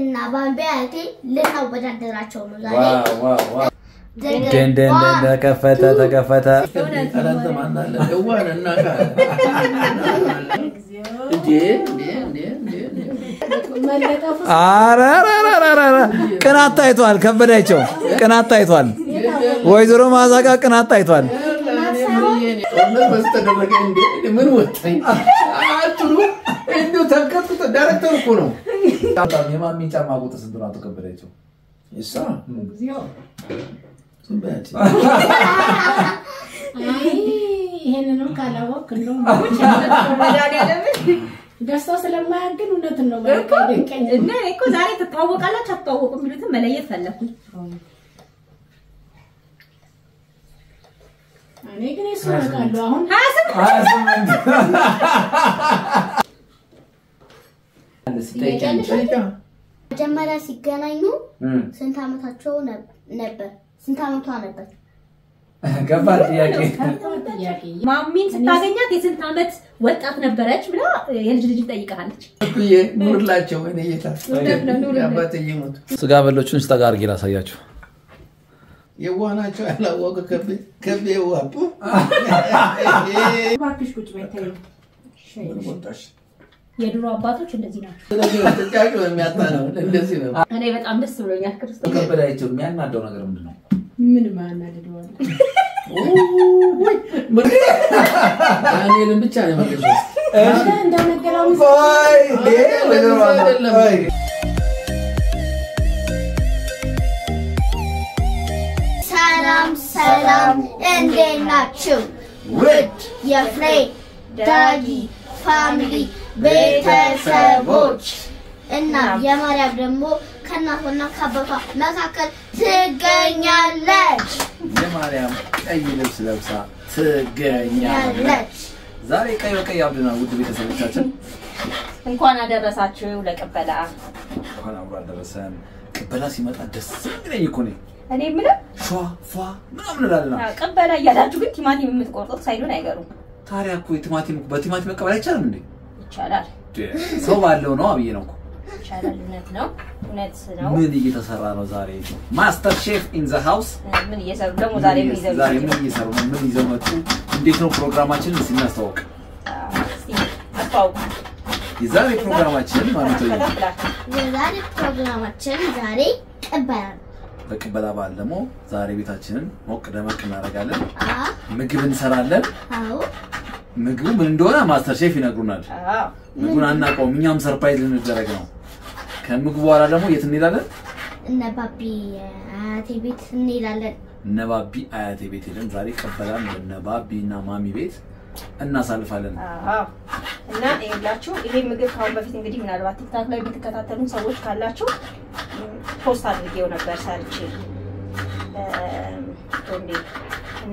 እኔና ባቢ አያቴ ልናወዳደራቸው ነው ዛሬ። ዋው ዋው ዋው ደንደን ደንደን ዋን፣ ተከፈተ ተከፈተ ቀለንተ ማናለ እዋን እናካ እንዴ እንዴ እንዴ እንዴ እንዴ መለጠፉ ኧረ ኧረ ኧረ ኧረ ኧረ ቅናት ታይቷል ከበዳቸው ቅናት ታይቷል ወይዘሮ ማዛጋ ቅናት ታይቷል ጦርነት በስተደረገ እንዴ ምን ወጣኝ አትሉ እንዲሁ ተንቀጥቅጦ ዳይሬክተር እኮ ነው የማሚን ጫማ ቁጥር ስንት ነው አቶ ከበዳቸው እሷ ዝም በያት አይ ይሄንንም ካላወቅ እንደውም ደስታው ስለማያግን እውነትን ነው በቃ ደንቀኝ እና እኔ እኮ ዛሬ ትተዋወቃላችሁ አትተዋወቁ የሚሉትን መለየት ፈለኩኝ። እኔ ግን የሱ አውቃለሁ አሁን ሀያ ስምንት ጠይቃ መጀመሪያ ሲገናኙ ስንት ዓመታቸው ነብ- ነበር? ስንት ዓመቷ ነበር? ከባድ ጥያቄ ጥያቄ ማሚን ስታገኛት የስንት ዓመት ወጣት ነበረች ብላ የልጅ ልጅ ጠይቃለች። እኩዬ ኑርላቸው እኔ ጌታ አባትዬ ሞቱ ስጋ በሎቹን ስጠጋ አድርጌ ላሳያችሁ የዋህ ናቸው ያላወቀ ከቤ ከቤ ዋቡ እባክሽ ቁጭ በይ ተይው ወጣሽ የድሮ አባቶች እንደዚህ ናቸው። ስለዚህ ነው ጥያቄው የሚያጣ ነው እንደዚህ ነው እኔ በጣም ደስ ብሎኛል ክርስቶስ ከበዳቸው የሚያናደው ነገር ምንድን ነው ምን ማናድደዋል ዳንኤልን ብቻ ነው የመለሰው እንደነገረው ሰላም ሰላም፣ እንዴት ናችሁ? ውድ የፍሬ ዳጊ ፋሚሊ ቤተሰቦች እና የማርያም ደግሞ ከእናቷና ከአባቷ መካከል ትገኛለች የማርያም ቀይ ልብስ ለብሳ ትገኛለች ያለች ዛሬ ቀይ በቀይ አብድናል ውድ ቤተሰቦቻችን እንኳን አደረሳችሁ ለቅበላ። እንኳን አብሮ አደረሰን ቅበላ ሲመጣ ደስ የሚለኝ እኮ እኔ እኔ የምለው ሿ ፏ ምናምን እላለና አዎ፣ ቅበላ እያላችሁ ግን ቲማቲም የምትቆርጡት ሳይሉን አይገሩም። ታዲያ እኮ የቲማቲም በቲማቲም መቀበል አይቻልም እንዴ ይቻላል ሰው ባለው ነው አብዬ ነው እኮ ይቻላል። እውነት ነው እውነት ነው። ምን እየተሰራ ነው ዛሬ ማስተር ሼፍ ኢን ዘ ሃውስ ምን እየሰሩ ደግሞ ዛሬ ምን ይዘሩ ዛሬ ምን እየሰሩ ነው ምን ይዘው መጡ እንዴት ነው ፕሮግራማችንን እስኪ እናስተዋውቅ አስተዋውቁ የዛሬ ፕሮግራማችን ማለት ነው ብላችሁ የዛሬ ፕሮግራማችን ዛሬ ቅበላ ነው። በቅበላ በዓል ደግሞ ዛሬ ቤታችንን ሞቅ ደመቅ እናደርጋለን አ ምግብ እንሰራለን አዎ ምግቡ ምን እንደሆነ ማስተር ሼፍ ይነግሩናል አዎ ምግቡን አናውቀውም እኛም ሰርፕራይዝ ልንደረግ ነው ከምግቡ በኋላ ደግሞ የት እንሄዳለን እነ ባቢ አያቴ ቤት እንሄዳለን። እነ ባቢ አያቴ ቤት ሄደን ዛሬ ቅበላን እነ ባቢ እና ማሚ ቤት እናሳልፋለን አዎ እና ይኸውላችሁ ይሄ ምግብ ከአሁን በፊት እንግዲህ ምናልባት ቲክታክ ላይ የምትከታተሉ ሰዎች ካላችሁ ም፣ ፖስት አድርጌው ነበር ሰርቼ እም፣ ቶንዴ እና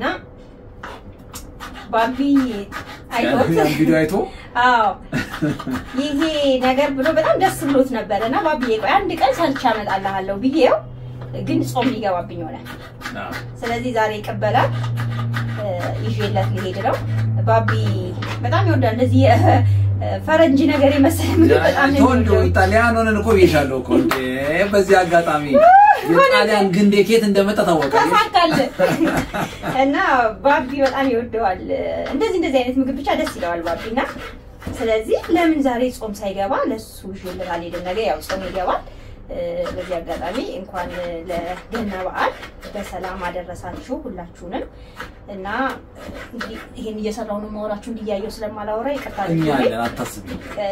ባቢ አይቶት ያን ቪዲዮ አይቶ አዎ ይሄ ነገር ብሎ በጣም ደስ ብሎት ነበረ እና ባቢዬ ቆይ አንድ ቀን ሰርቼ አመጣልሃለሁ ብዬው ግን ጾም ሊገባብኝ ሆነ። ስለዚህ ዛሬ ይቀበላል ይዤለት ሊሄድ ነው። ባቢ በጣም ይወዳል እንደዚህ የ- ፈረንጅ ነገር የመሰለ ምግብ በጣም ነው ቶንዶ የሚወደው። ኢጣሊያን ሆነን እኮ ብዬሻለሁ እኮ እንዴ በዚህ አጋጣሚ የጣሊያን ግንዴ ኬት እንደመጣ ታወቀ ተሳካል እና ባቢ በጣም ይወደዋል። እንደዚህ እንደዚህ አይነት ምግብ ብቻ ደስ ይለዋል ባቢ እና ስለዚህ ለምን ዛሬ ጾም ሳይገባ ለሱ ይዤለት አልሄድም። ነገ ያው ጾም ይገባል። እ፣ በዚህ አጋጣሚ እንኳን ለገና በዓል በሰላም አደረሳችሁ ሁላችሁንም እና እንግዲህ ይሄን እየሰራሁ ነው የማወራችሁ እንዲያየው ስለማላወራ ይቅርታ እኛ አድርጉልኝ። አለን አታስቢ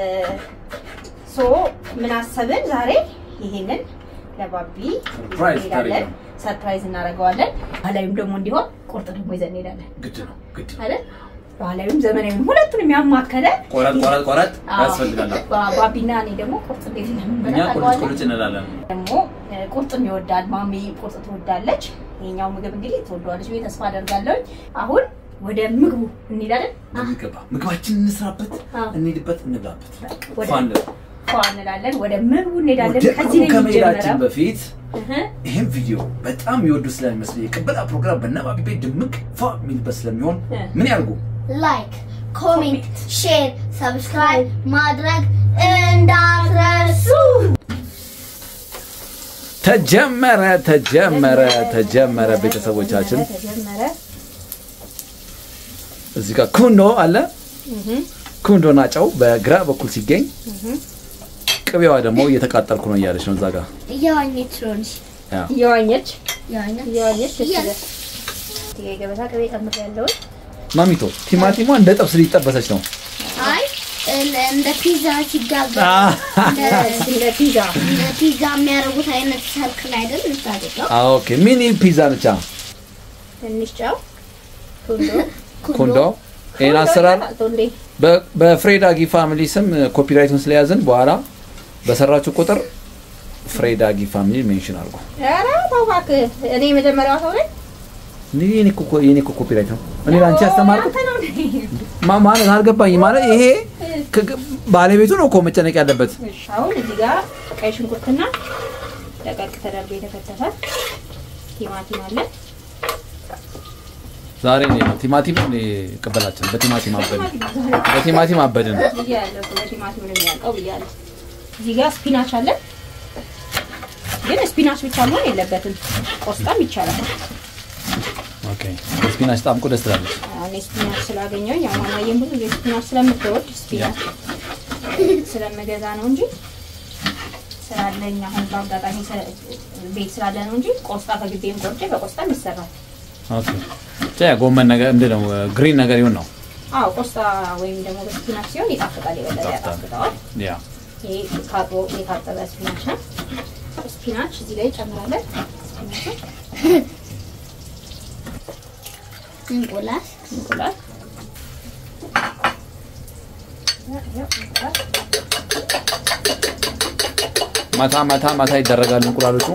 ሶ ምን አሰብን ዛሬ ይሄንን ለባቢ ሰርፕራይዝ እንሄዳለን። ታደርጊው። ሰርፕራይዝ እናደርገዋለን። ባህላዊም ደግሞ እንዲሆን ቁርጥ ደግሞ ይዘን እንሄዳለን ግድ ነው ግድ ነው አይደል? ባህላዊም ዘመናዊም ሁለቱንም ያማከለ ቆረጥ ቆረጥ ቆረጥ አዎ፣ ያስፈልጋል ባ- ባቢና እኔ ደግሞ ቁርጥ እንዴት እኛ እንደምንበላ ቁልጭ ታውቀዋለህ? ቁልጭ እንላለን ደግሞ እ፣ ቁርጥም ይወዳል። ማሚ ቁርጥ ትወዳለች። ይሄኛው ምግብ እንግዲህ ትወደዋለች ብዬ ተስፋ አደርጋለሁ። አሁን ወደ ምግቡ እንሄዳለን። የሚገባ ምግባችን እንስራበት አዎ። እንሂድበት እንብላበት ወደ ፋን ፏ እንላለን። ወደ ምግቡ እንሄዳለን። ወደ ከዚህ ነው ከመሄዳችን የሚጀምረው። በፊት እህ፣ ይህም ቪዲዮ በጣም የሚወዱ ስለሚመስለኝ የቅበላ ፕሮግራም በነባቢ ቤት ድምቅ ፋ የሚልበት ስለሚሆን እ። ምን ያርጉ ላይክ፣ ኮሜንት፣ ሼር፣ ሰብስክራይብ ማድረግ እንዳትረሱ። ተጀመረ ተጀመረ ተጀመረ ቤተሰቦቻችን ተጀመረ። እዚህ ጋር ኩንዶ አለ ኩንዶና ጨው በግራ በኩል ሲገኝ ቅቤዋ ደግሞ እየተቃጠልኩ ነው እያለች ነው እዛ ጋር እየዋኘች ነው እንጂ ያ። እየዋኘች እየዋኘች እየዋኘች ደስ እያ- ይላል። እዚህ ጋ የገበታ ቅቤ ጨምሬያለሁ። ማሚቶ ቲማቲሟ እንደ ጥብስ ሊጠበሰች ነው አይ እንደ- እንደ ፒዛ ሲጋገር አ- እንደ- እንደ ፒዛ እንደ ፒዛ የሚያደርጉት አይነት ሰርክል አይደል የምታደርገው? አ፣ ኦኬ ሚኒ ፒዛ ብቻ ትንሽ ጨው ቱንዶ ኩንዶ ይህን አሰራር ቱንዴ በ- በፍሬዳጊ ፋሚሊ ስም ኮፒራይቱን ስለያዝን በኋላ በሰራችሁ ቁጥር ፍሬዳጊ ፋሚሊ ሜንሽን አድርጉ ኧረ ተው እባክህ። እኔ የመጀመሪያዋ ሰው ነኝ። እንዲህ የኔ እኮ- የኔ እኮ ኮፒራይት ነው እኔ ለአንቺ ያስተማርኩት አንተ ነው እንዴ? ማ- ማለት አልገባኝ ማለት ይሄ ከ- ባለቤቱ ነው እኮ መጨነቅ ያለበት እሺ፣ አሁን እዚህ ጋር ቀይ ሽንኩርትና ደቀቅ ተደርጎ የተከተፈ ቲማቲም አለ። ዛሬ እኔ ቲማቲም እኔ ቅበላችን በቲማቲም አበድን በቲማቲም አበድን ብያለሁ፣ በቲማቲም ነው የሚያልቀው ብያለሁ። እዚህ ጋር ስፒናች አለ። ግን ስፒናች ብቻ መሆን የለበትም፣ ቆስጣም ይቻላል። ኦኬ ስፒናች ጣምቆ ደስ ትላለች እኔ ስፒናች ስላገኘሁኝ ያው ማማዬም ብዙ ጊዜ ስፒናች ስለምትወድ ስፒናች ስለምገዛ ነው እንጂ ስላለኝ አሁን በአጋጣሚ ስለ- ቤት ስላለ ነው እንጂ ቆስጣ ከግቤም ቆርጬ በቆስጣም ይሰራል። ኦኬ ብቻ ያ ጎመን ነገር ምንድን ነው ግሪን ነገር ይሁን ነው አዎ ቆስጣ ወይም ደግሞ በስፒናች ሲሆን ይጣፍጣል፣ የበለጠ ይጣፍጣል። ያጣፍጠዋል። ያ ይሄ ካጥቦ የታጠበ ስፒናች ነው። ስፒናች እዚህ ላይ ጨምራለን። ስፒናቹን እንቁላል እንቁላል ያው እንቁላል ማታ ማታ ማታ ይደረጋሉ እንቁላሎቹ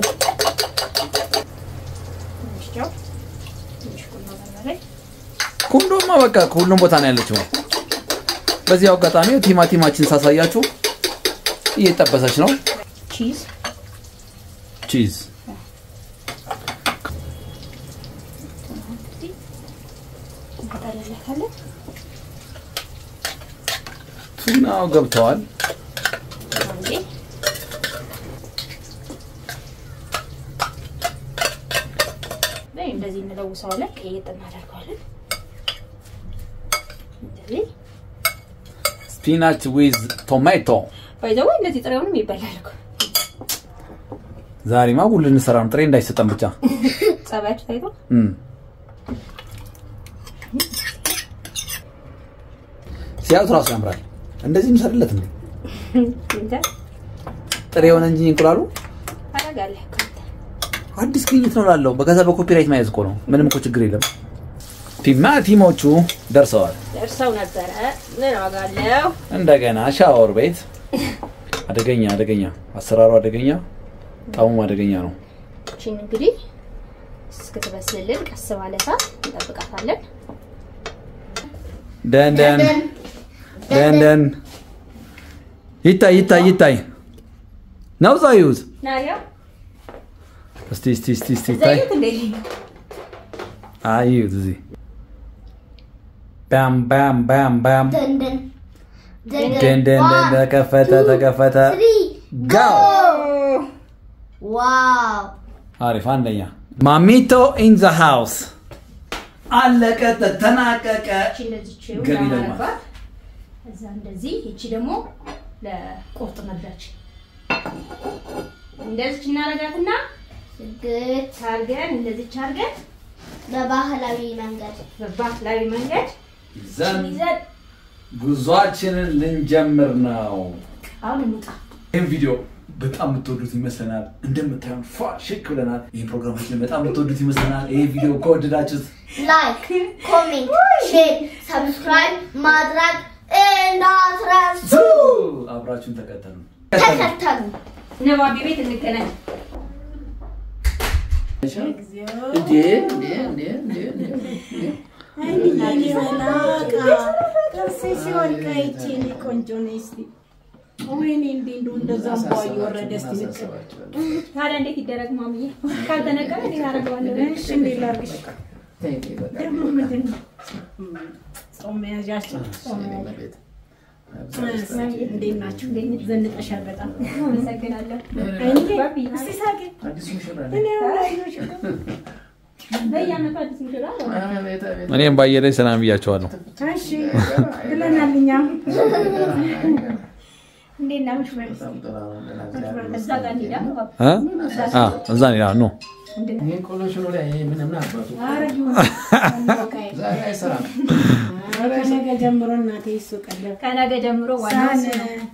ትንሽ ጨው፣ ትንሽ ቁንዶ በርበሬ ኩንዶማ በቃ ከሁሉም ቦታ ነው ያለችው በዚህ አጋጣሚ ቲማቲማችን ሳሳያችሁ እየጠበሰች ነው ቺዝ ቺዝ እንቀጠልለታለን። ቱናው ገብተዋል አንዴ ላይ እንደዚህ እንለውሰዋለን። ቀይጥ እናደርገዋለን። እንደዚህ ስፒናች ዊዝ ቶማቶ ባይዘው እንደዚህ ጥሬውንም ይበላል እኮ ዛሬማ ሁሉ እንሰራ ነው ጥሬ እንዳይሰጠን ብቻ ጸባያችሁ ታይቶ እም። ሲያዩት ራሱ ያምራል እንደዚህ እንሰርለት እንዴ እንተ ጥሬ የሆነ እንጂ እንቁላሉ ታደርጋለህ እኮ አንተ። አዲስ ግኝት ነው ላለው በከዛ በኮፒራይት መያዝ እኮ ነው ምንም እኮ ችግር የለም ቲማቲሞቹ ደርሰዋል ደርሰው ነበረ። ምን ዋጋ አለው? እንደገና ሻወር ቤት አደገኛ አደገኛ አሰራሩ አደገኛ ጣሙም አደገኛ ነው እቺን እንግዲህ እስክትበስልልን ቀስ ባለ እሳት እንጠብቃታለን። ደንደን ደንደን ይታይ ይታይ ይታይ ነው ዛዩት ናያ እስቲ እስቲ እስቲ እስቲ ይታይ ዘይት እንዴ አዩት እዚህ ባም ባም ባም ባም ደንደን ደንደን ደን ተከፈተ ተከፈተ ትሪ ጋው ዋው አሪፍ አንደኛ ማሚቶ ኢን ዘ ሃውስ አለቀ ተጠናቀቀ እቺ እንደዚህ ቺው ገቢ ደግሞ። ለማረባት እዛ እንደዚህ እቺ ደግሞ ለቁርጥ መብላች እንደዚህ እናረጋትና ስግት ታርገን እንደዚህ አርገን በባህላዊ መንገድ በባህላዊ መንገድ ዘን ይዘን ጉዟችንን ልንጀምር ነው አሁን እንውጣ። ይህን ቪዲዮ በጣም የምትወዱት ይመስለናል እንደምታዩን ፏ ሽክ ብለናል ይህን ፕሮግራማችንን በጣም የምትወዱት ይመስለናል ይህ ቪዲዮ ከወደዳችሁት ላይክ ኮሜንት ሼር ሰብስክራይብ ማድረግ እንዳትረሱ አብራችሁን ተከተሉ ተከተሉ ነባቢ ቤት እንገናኝ። እንዴ እንዴ እንዴ እንዴ እንዴ ጥርሴ ሲሆን ቀይቼ እኔ ቆንጆ ነኝ። እስኪ ወይኔ እንዴ እንደው እንደዛ እንኳ እየወረደ እስኪ ልቅ ታዲያ እንዴት ይደረግ ማምዬ? ካልተነቀለ እንዴት አደርገዋለሁ? እሺ እንዴት ላድርግሽ? ተይ ተይ በቃ ደግሞ ምንድን ነው ጾም መያዣችን እኔ መቤት እንዴት ናችሁ? ዘንጠሻል በጣም አመሰግናለሁ። እንዴ ባቢ፣ እስቲ ሳቂ። አዲስ ሙሽራ እኔ አላየሁሽ እኮ። በየዓመቱ አዲስ ሙሽራ ነው። አቤት አቤት እኔም ባየለኝ ሰላም ብያቸዋለሁ። እሺ ብለናል እኛም። እንዴት ናችሁ? በጣም ጥሩ ነው። ደህና እግዚአብሔር እዛ ጋር እንሂዳ። እ? አ፣ እዛ ኔ ኖ ይሄን ቆሎ ሽሮ ላይ ይሄ ምን ምን አባቱ ኧረ ይሁን። በቃ ዛሬ አይሰራም። ከነገ ጀምሮ እናቴ እሱ ቀለብ ከነገ ጀምሮ ዋናው ሳህን እሱ ነው።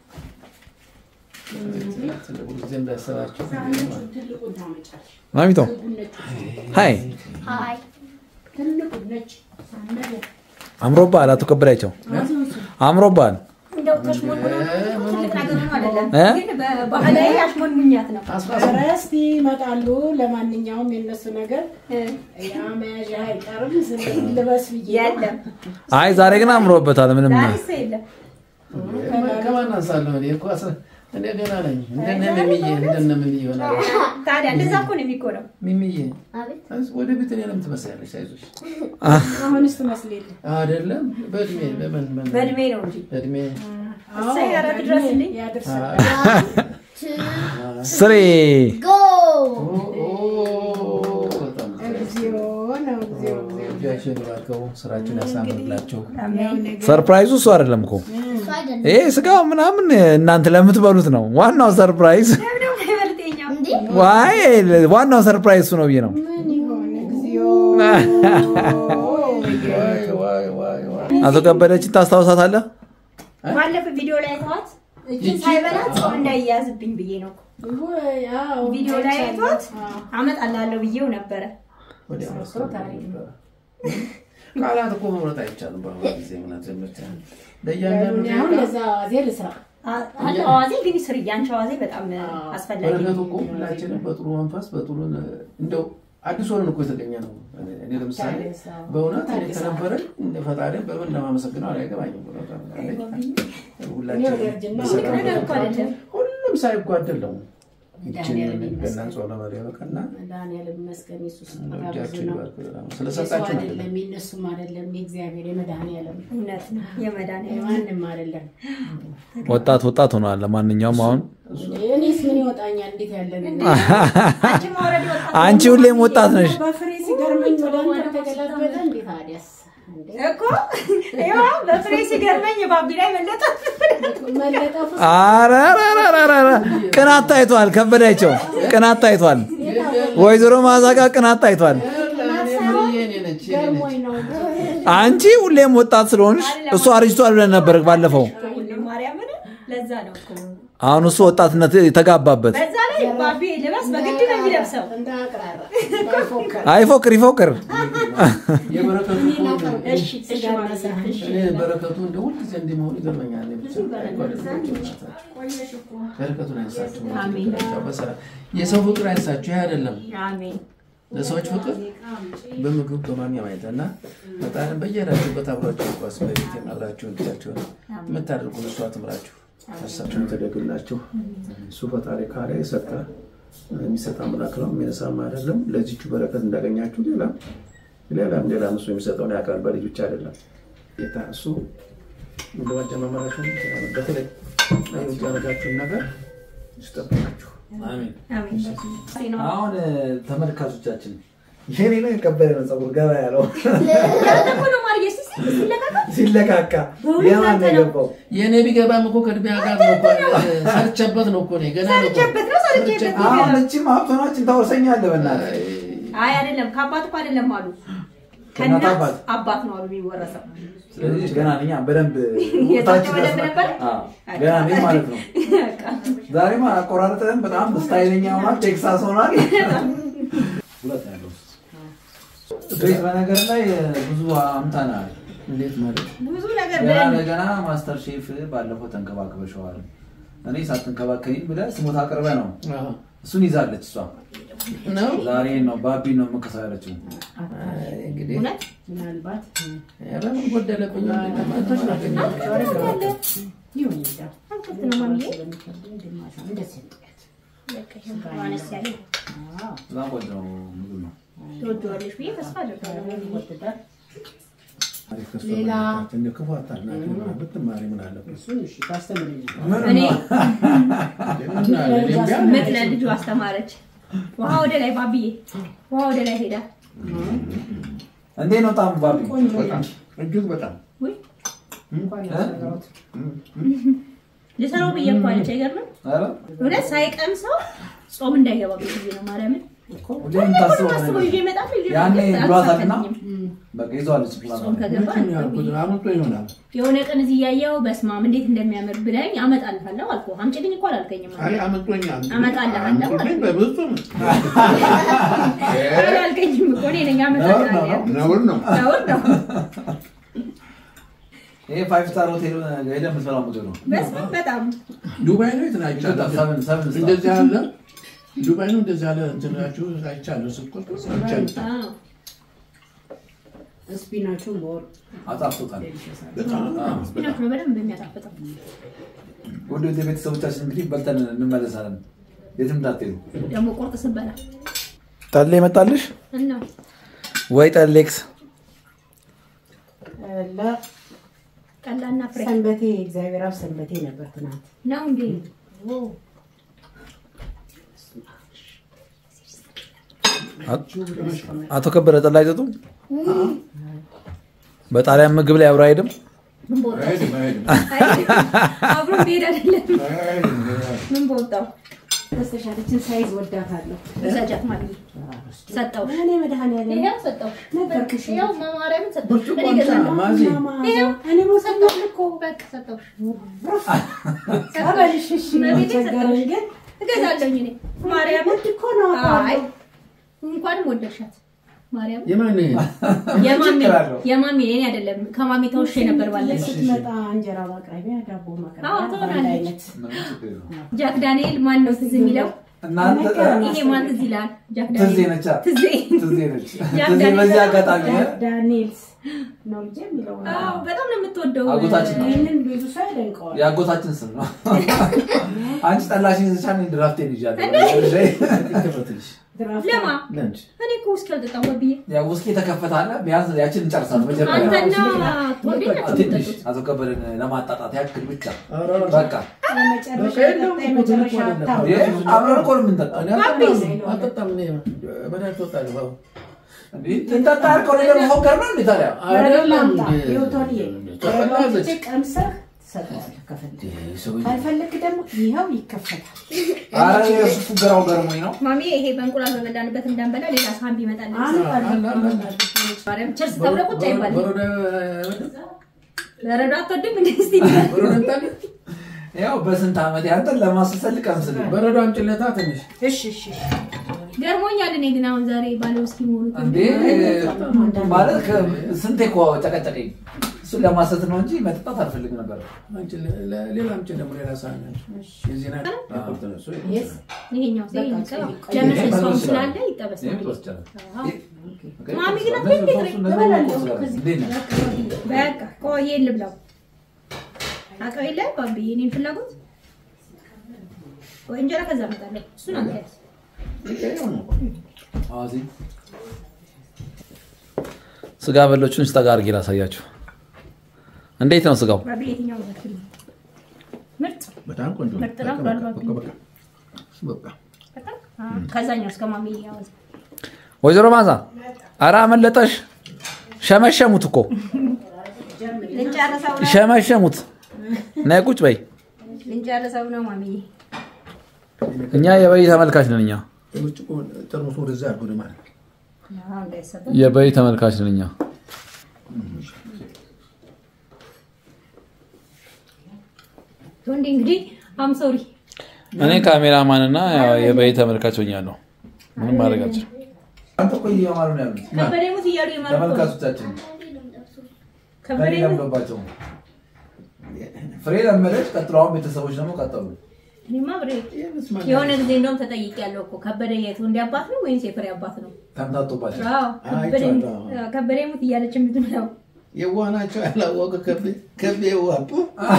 ትልቁ ጊዜ እንዳይሰራችሁ ትልቁን ታመጫለሽ። ማሚቶ ሀይ ሀይ ትልቁን ነጭ ሳነገ አምሮባል። አቶ ከበዳቸው አምሮባል። እንደው ተሽሞንሙኖ ትልቅ ነገር ሆኖ አይደለም፣ እ? ግን በባህላዊ አሽሞንሙኛት ነው። ኧረ እስቲ ይመጣሉ። ለማንኛውም የነሱ ነገር እ፣ ያ መያዣ አይቀርም። ስለዚህ ልበስ ብዬ ነው። የለም አይ ዛሬ ግን አምሮበታል። ምንም ዛሬ እሱ የለም። ከማን አንሳለሁ? እኔ እኮ አስራ- እኔ ገና ነኝ። እንደነ ሚሚዬ እንደነ ሚሚዬ ይሆናል። ታዲያ እንደዛ እኮ ነው የሚኮነው። ሚሚዬ አቤት አይዞሽ፣ ወደ ቤት እኔንም ትመስያለሽ። አይዞሽ አሁንስ ትመስልልኝ። አይደለም በእድሜ በምን ምን በእድሜ ነው እንጂ በእድሜ እሰይ፣ ኧረ ትድረስልኝ። ያድርሰን። ስሬ ጎ ኦ፣ ኦ፣ በጣም እግዚኦ ነው እግዚኦ እግዚኦ። እጃቸውን ይባርከው፣ ስራቸውን ያሳምርላቸው። ሰርፕራይዙ እሱ አይደለም እኮ እሱ አይደለም ይሄ ስጋው ምናምን እናንተ ለምትበሉት ነው። ዋናው ሰርፕራይዝ ለምን ደግሞ አይበልጤኛው? እንዴ ዋይ ዋናው ሰርፕራይዝ እሱ ነው ብዬ ነው። ምን ይሆን እግዚኦ። ዋይ ዋይ ዋይ ዋይ አቶ ከበደችን ታስታውሳታለህ? ባለፈው ቪዲዮ ላይ ተዋት እችን ሳይበላት ሰው እንዳይያዝብኝ ብዬ ነው እኮ። ወይ አዎ ቪዲዮ ላይ አይቷት አዎ። አመጣላለሁ ብዬው ነበረ። ወዲያ ማስተካከል ቃላት እኮ መምረጥ አይቻልም። በአሁኑ ጊዜ እውነት ብቻ ለእያንዳንዱ እኔ አሁን ደቂቃ ለዛ ዋዜ ልስራ። አ- አንቺ አዋዜ ግን ስሪ፣ አንቺ አዋዜ በጣም አስፈላጊ በረከቱ ነው። እኮ ሁላችንም በጥሩ መንፈስ በጥሩ እንደው አዲስ ሆነን እኮ የተገኘ ነው። እኔ- እኔ ለምሳሌ በእውነት እኔ ከነበረኝ እንደ ፈጣሪ በምን እንደማመሰግነው አላይገባኝም። እኔ ወደ እርጅና በሰላም ነገር እኮ አይደለም። ሁሉም ሳይጓደል ነው። ይችን ገና ጾለ መሪ በቀና መድኃኒዓለም ይመስገን የሱ ስጦታ ብዙ እጃችን ነው። ይባርክ በጣም የሰው ስለሰጣችሁ ነው። አይደለም የእነሱም አይደለም የእግዚአብሔር የመድኃኒዓለም እውነት ነው። የመድኃኒዓለም የማንም አይደለም። ወጣት ወጣት ሆኗል። ለማንኛውም አሁን እኔስ ምን ይወጣኛል? እንዴት ያለ ነገር አንቺ ማውረድ ወጣት አንቺ ሁሌም ወጣት ነሽ። በፍሬ ሲገርመኝ ወደ አንተ ተገላበጠ። እንዴት ታዲያስ እንዴ? እኮ ይኸው በፍሬ ሲገርመኝ ባቢ ላይ መለጠ። መለጠፉ ኧረ ኧረ ኧረ ኧረ ቅናት ታይቷል። ከበዳቸው ቅናት ታይቷል። ወይዘሮ ማዛ ጋር ቅናት ታይቷል። ገርሞኝ ነው። አንቺ ሁሌም ወጣት ስለሆንሽ እሱ አርጅቷል ብለን ነበር ባለፈው። ሁሉም ማርያምን ለዛ ነው እኮ አሁን እሱ ወጣትነት የተጋባበት። በዛ ላይ ባቢ ልበስ በግድ ነው የሚለብሰው። እንደ አቅራራ ባይፎክር አይፎክር ይፎክር። የበረከቱ እኮ እሺ እሺ ስጋና ማለት ሳህን እኔ በረከቱ እንደ ሁልጊዜ እንዲመሆን ይገርመኛል። እኔ ብቻ በረከቱን አይንሳችሁ። አሜን። በሰላም የሰው ፍቅር አይንሳችሁ። ይህ አይደለም አሜን ለሰዎች ፍቅር በምግብ በማንኛውም አይነት እና ፈጣሪን በየሄዳችሁበት አብራችሁ ኳስ በቤት አብራችሁ እንዲያችሁን የምታደርጉ እሷ ትምራችሁ፣ ነፍሳችሁን ተደግላችሁ። እሱ ፈጣሪ ካለ የሰጠ የሚሰጥ አምላክ ነው፣ የሚነሳም አይደለም። ለዚቹ በረከት እንዳገኛችሁ ሌላ ሌላም ሌላም እሱ የሚሰጠውን ያውቃል። በልጅ ብቻ አይደለም ጌታ እሱ እንደማጀማመራችሁን በተለይ ለሌሎች ያደረጋችሁን ነገር ይስጠብቃችሁ። አሜን። አሜን አሁን ተመልካቾቻችን የኔ ነው የከበደ ነው ፀጉር ገባ ያለው እኮ ነው ማርዬ ሲሲ ሲለቃቃ ሲለካካ የማን ነው የገባው? የእኔ ቢገባም እኮ ከእድሜ ጋር ነው እኮ ሰርቼበት ነው እኮ እኔ ገና ነው እኮ። ሰርቼበት ነው ሰርቼበት ነው አሁን እቺም ሀብቶናችን ታወርሰኛለህ በእናትህ። አይ አይደለም ከአባት እኮ አይደለም አሉ ከእናት ከእናት አባት? አባት ነው አሉ የሚወረሰው ስለዚህ ገና እኛ በደንብ የታቸው በደንብ ነበር? አዎ፣ ገና ነኝ ማለት ነው። በቃ ዛሬማ አቆራረጥህም በጣም ስታይለኛ ሆኗል። ቴክሳስ ሆኗል። ሁለት ነው ያለው። ቤት በነገር ላይ ብዙ አምታናል። እንዴት ማለት ብዙ ነገር ገና ብለን ለገና ማስተር ሼፍ ባለፈው ተንከባክበሸዋል። እኔ ሳትንከባከኝ ብለህ ስሞታ አቅርበህ ነው አዎ። እሱን ይዛለች እሷ። ነው ዛሬ ነው ባቢ ነው የምከሰው ያለችው። አይ፣ እንግዲህ እውነት ምናልባት ኧረ ምን ጎደለብኝ? ይሁን ይዳ አንከት ነው ማሚዬ ስለሚከብደኝ ግማሽ እንደዚህ እንጥያት በቃ ይሄ አነስ ያለ በጣም ቆንጆ ምግብ ነው። ትወጂዋለሽ ብዬ ተስፋ አደርጋለሁ ይወደዳል። ሌላ? ክፉ አታናግሪ ምናምን ብትማሪ ምን አለበት? እሱን እሺ ታስተምረኛለህ። እኔ እና እኔም ቢያንስ ምጥ ለልጁ አስተማረች። ውሃ ወደ ላይ ባብዬ፣ ውሃ ወደ ላይ ሄዳ እንዴት ነው ጣሙ ባቢ? ቆንጆ በጣም እጅግ በጣም ውይ እንኳን ያሰራሁት ልሰራው ብዬ እኮ አለች። አይገርምም? ኧረ እውነት ሳይቀምሰው ጾም እንዳይገባ ብዬ ነው ማርያምን ሁሌ የምታስበው አስበው ነገር ይዤ እመጣለሁ። ይዤ ያኔ እመጣለሁ። ብሏታልና አልተሳካልኝም። በቃ ይዘዋለች ፕላን ጾም ከገባ ምንድን ነው ያልኩት? አምልጦ ይሆናል። የሆነ ቀን እዚህ እያየሁ በስማም እንዴት እንደሚያምር ብለኝ አመጣልሃለሁ አልኩህ። አምጪልኝ እኮ አላልከኝም። አይ አመልጦኛል። አመጣልሃለሁ አምጡልኝ በብዙም አላልከኝም እኮ እኔ ነኝ አመጣልሃለሁ ያልኩት። ነውር ነው። ነውር ነው። ይሄ ፋይቭ ስታር ሆቴል ሄደህ የምትበላው ምግብ ነው። በስመ በጣም ዱባይ ነው የት ነው አይቻለሁ። ሰብን ሰብን ስታር እንደዚህ ያለ ዱባይ ነው እንደዚህ ያለ እንትናችሁ አይቻለሁ። ስትቆርጡ አይቻለሁ። አዎ። ስፒናቹን በወር አጣፍጦታል። በጣም ስፒናች ነው በደንብ የሚያጣፍጠው። ወደ ወደ ቤተሰቦቻችን እንግዲህ በልተን እንመለሳለን። የትም እንዳትሄዱ። ደግሞ ቁርጥ ስበላ ጠሌ መጣልሽ እና ወይ ጠሌክስ? ቀላና ፍሬ ሰንበቴ እግዚአብሔር አብ ሰንበቴ ነበር ትናንት። ነው እንዴ? አቶ ከበረ ጠላ አይጠጡም? በጣሊያን ምግብ ላይ አብሮ አይሄድም? ምን በወጣው? አይሄድም አይሄድም አብሮ መሄድ አይደለም። አይሄድም። ምን በወጣው? ተስተሻለችን ሳይዝ ወዳታለሁ። ውሰጃት ማለት ሰጠው። እኔ መድኃኒዓለም ይሄው ሰጠው። ነገርኩሽ። ይሄው ማርያምን ሰጠው። ብርጭቆ እኔ አምጣ ገዛለሁ። ማዚ ይሄው እኔ መውሰድ ነው እኮ በቃ ሰጠው። ቀበልሽ። እሺ መቤቴ ቸገረኝ ግን እገዛለሁኝ እኔ ማርያምን። ውድ እኮ ነው አይ አውቃለሁ። እንኳንም ወደድሻት ማርያም። የማን የማሚ ችግር አለው? የማሚ እኔ አይደለም ከማሚ ተውሼ ነበር ባለፈው። ስትመጣ እንጀራ ማቅረቢያ፣ ዳቦ አዎ፣ ማቅረቢያ በአንድ ትሆናለች። አይነት ምንም ችግር የለውም። ጃክ ዳንኤል ማን ነው ትዝ የሚለው? እናንተ ይሄ ማን ትዝ ይላል? ጃክ ትዜ ዳንኤል ነቻ ትዜ ትዜ ነች። ያ ትዜ ዳንኤል በዚህ በጣም አጋጣሚ ዳንኤልስ ነው ልጄ የሚለው አዎ፣ በጣም ነው የምትወደው። አጎታችን ነው። ይህንን ብዙ ሰው ያደንቀዋል። የአጎታችን ስም ነው። አንቺ ጠላሽን ዝቻን ድራፍቴን ይዣለሁ። ይከፈትልሽ ድራፍት ለማ ለንች እኔ እኮ ውስኪ አልጠጣም ወብዬ ያ ውስኪ የተከፈታለ ቢያንስ ያችን እንጨርሳለን። መጀመሪያ አንተና ቶቤ ናቸው ትንሽ የምትጠጡት። አቶ ከበደን ለማጣጣት ያክል ብቻ ኧረ በቃ የመጨረሻ በቃ የለም ጠጣ እኮ የመጨረሻ ትልቅ አታው ይሄ አብረን እኮ ነው የምንጠጣው። እኔ አልጠጣም አልጠጣም እኔ መድኃኒት እወጣለሁ አዎ። እንዴ ትንጠጣ ያልከው ነገር መፎከር ነው እንዴ ታዲያ? አይደለም ላምጣ እንዴ። ይወቶንዬ ትፈላለች። ቀምሰህ ትሰጠዋለህ ከፈለግ ይሄ ሰውዬ ካልፈለግ ደግሞ ይኸው ይከፈታል። ኧረ የእሱ ፉገራው ገርሞኝ ነው። ማሚ ይሄ በእንቁላል በበላንበት እንዳንበላ ሌላ ሳህን ቢመጣል አንድ አለ፣ አለ፣ አለ። ማርያም ቸርስ ተብሎ ቁጭ አይባልም። በረዶ በረዶ አትወድም እንደ እስቲ በረዶ እንጣለን? ያው በስንት ዓመት ያንተን ለማስሰል ቀምስልኝ። በረዶ አምጪለታ ትንሽ እሺ እሺ ገርሞኛል። እኔ ግን አሁን ዛሬ ባለ ውስኪ መሆኑ እንዴ ማለት ከ- ስንቴ እኮ ጨቀጨቀኝ። እሱን ለማሰት ነው እንጂ መጠጣት አልፈልግም ነበር። አንቺ ለ- ለ- ሌላ አምጪ ደግሞ ሌላ ሳህን አንቺ። የዚህ ናት ያቆርጥ ነው እሱ። የስ ይሄኛው ሴ በቃ ይቀባ ቆይ፣ ለምን ቆይ፣ ሰው ቆይ፣ ስላለ ይጠበስ ይሄን ነው። ትወስጃለሽ። አዎ። ይሄ- ማሚ ግን እነዚህ አትበይ፣ ሶስቱ እነዚህ እበላለሁ እኮ ስላሉ። ከዚህ። እንዴት ነህ? በቃ ቆይ ልብላው። አውቀው የለ ባቢ የኔን ፍላጎት ወይ እንጀራ ከዛ እመጣለሁ። እሱን አንተ ያዝ። ይሄው ነው። አዋዜ ስጋ በሎቹን ስጠጋ አድርጌ ላሳያችሁ። እንዴት ነው ስጋው? ባቢ የትኛው ነው የምትፈልጊው? ምርጥ በጣም ቆንጆ ነው። ምርጥ ነው በቃ፣ ብሏል በቃ፣ ባቢ። በቃ፣ በቃ። በጣም አዎ። ከዛኛው እስከ ማሚ ያወዝ ወይዘሮ ማዛ ኧረ አመለጠሽ። ሸመሸሙት እኮ ልንጨርሰው ነው ሸመሸሙት። ነይ ቁጭ በይ። ልንጨርሰው ነው ማሚ። እኛ የበይ ተመልካች ነን። እኛ ብርጭቆ ጠርሙሱ ወደዛ አድርጎ ነው ማለት ነው። አዎ እንዳይሰበር የበይ ተመልካች ነን እኛ። ወንዴ እንግዲህ አም ሶሪ እኔ ካሜራማን እና ያው የበይ ተመልካች ሆኛለሁ። ምንም ማድረግ አልችልም። አንተ እኮ እየማሩ ነው ያሉት ከበደ ሙት እያሉ የማርኮ ተመልካቾቻችን ከበደ ከኔ ሙት ለምዶባቸው ፍሬ ለመደች። ቀጥሎ አሁን ቤተሰቦች ደግሞ ቀጠሉ። እኔማ ብሬ ይሄ መስማት የሆነ ጊዜ እንደውም ተጠይቄያለሁ እኮ ከበደ የቱ እንዲ አባት ነው ወይስ የፍሬ አባት ነው? ተምታቶባቸው አዎ ከበደ አይቼዋለሁ። አዎ፣ ከበደ ሙት እያለች የምትለው የዋህ ናቸው ያላወቀ ከቤ ከቤ የዋህ ፑ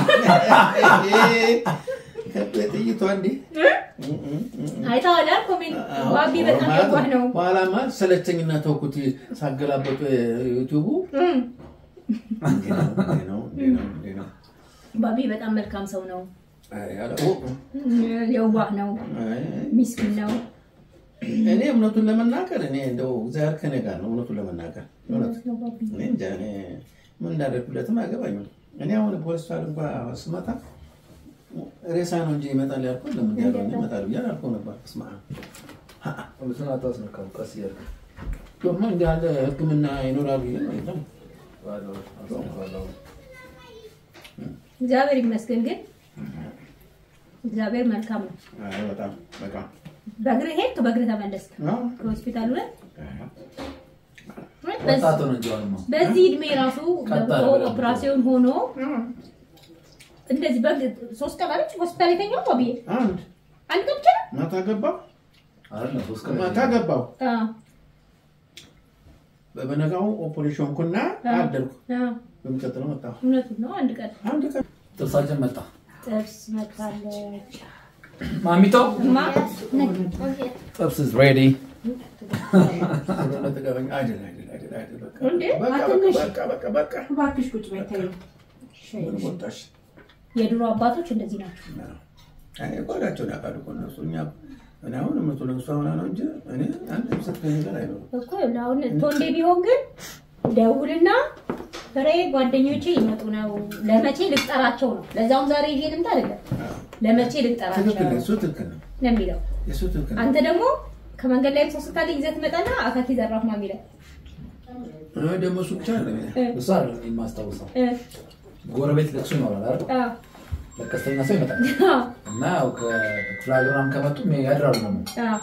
ከቤ ጥይቷ እንዴ አይተዋል አይደል? ኮሜንት ባቢ በጣም የዋህ ነው። በኋላማ ሰለቸኝና ተውኩት። ሳገላበጡ ዩቲዩቡ እም፣ እንዲህ ነው እንዲህ ነው እንዲህ ነው እንዲህ ነው። ባቢ በጣም መልካም ሰው ነው። አይ አላወኩም። የዋህ ነው። አይ ሚስኪን ነው። እኔ እውነቱን ለመናገር እኔ እንደው እግዚአብሔር ከኔ ጋር ነው። እውነቱን ለመናገር እውነት ነው ባቢ። እኔ እንጃ እኔ ምን እንዳደርግለትም አይገባኝም። እኔ አሁን ፖሊስ እንኳ ስመጣ ሬሳ ነው እንጂ ይመጣል ያልኩት ለምን ያለው ይመጣል ብዬ አላልኩም ነበር። ስማ እሱን አታስነካው፣ ቀስ እያልክ ደግሞ እንዲህ ያለ ሕክምና ይኖራል ብዬ ነው የለም። ባለው አስነካዋለሁ። እግዚአብሔር ይመስገን ግን እግዚአብሔር መልካም ነው። አይ በጣም በጣም በእግርህ ሄድክ፣ በእግርህ ተመለስክ አዎ። ከሆስፒታሉ ላይ ወጣቱ ነው እንጂ አሁንማ በዚህ እድሜ ራሱ ቀጥ አለ ገብቶ በደንብ። ኦፕራሲዮን ሆኖ እንደዚህ በግ ሶስት ቀን አለች ሆስፒታል የተኛው ባብዬ አንድ አንድ ቀን ብቻ ነው? ማታ ገባው አይደለም ሶስት ቀን ማታ ገባው አዎ፣ በበነጋው ኦፕሬሽን ኩና አደርኩ። አዎ፣ በሚቀጥለው መጣሁ እውነቱን ነው። አንድ ቀን አንድ ቀን ጥርሳችን መጣ። ጥብስ መታለች። ማሚቶ እማ ጥብስ is ready. ስለሆነ ተገበኝ አይደል አይደል አይደል አይደል በቃ እንዴ? በቃ አትንሽ። በቃ በቃ በቃ እባክሽ ቁጭ በይ ተይው። ምን ወጣሽ? የድሮ አባቶች እንደዚህ ናቸው። አይ ጓዳቸውን ያውቃሉ እኮ እነሱ። እኛ እኔ አሁን እምነቱ ለእሷ ሆና ነው እንጂ እኔ አንድ ምስት ከእኔ ጋር አይኖርም። እኮ አሁን ቶንዴ ቢሆን ግን ደውልና ፍሬ ጓደኞቼ ይመጡ ነው ለመቼ ልቅጠራቸው ነው። ለዛውም ዛሬ ይዤ ልምጣ አይደለም ለመቼ ልቅጠራቸው ትክክል ነው፣ እሱ ትክክል ነው፣ ነው የሚለው። እሱ ትክክል ነው። አንተ ደግሞ ከመንገድ ላይም ሰው ስታገኝ ይዘህ ትመጣና አካኪ ዘራፍ ነው የሚለው እኔ ደግሞ እሱ ብቻ ነው የሚለው። እሱ አይደለም የማስታውሰው። እ፣ ጎረቤት ለቅሶ ይኖራል አይደል? አዎ፣ ለቀስተኛ ሰው ይመጣል አዎ፣ እና ያው ከክፍለ ሀገር ምናምን ከመጡ ያድራሉ ደግሞ አዎ።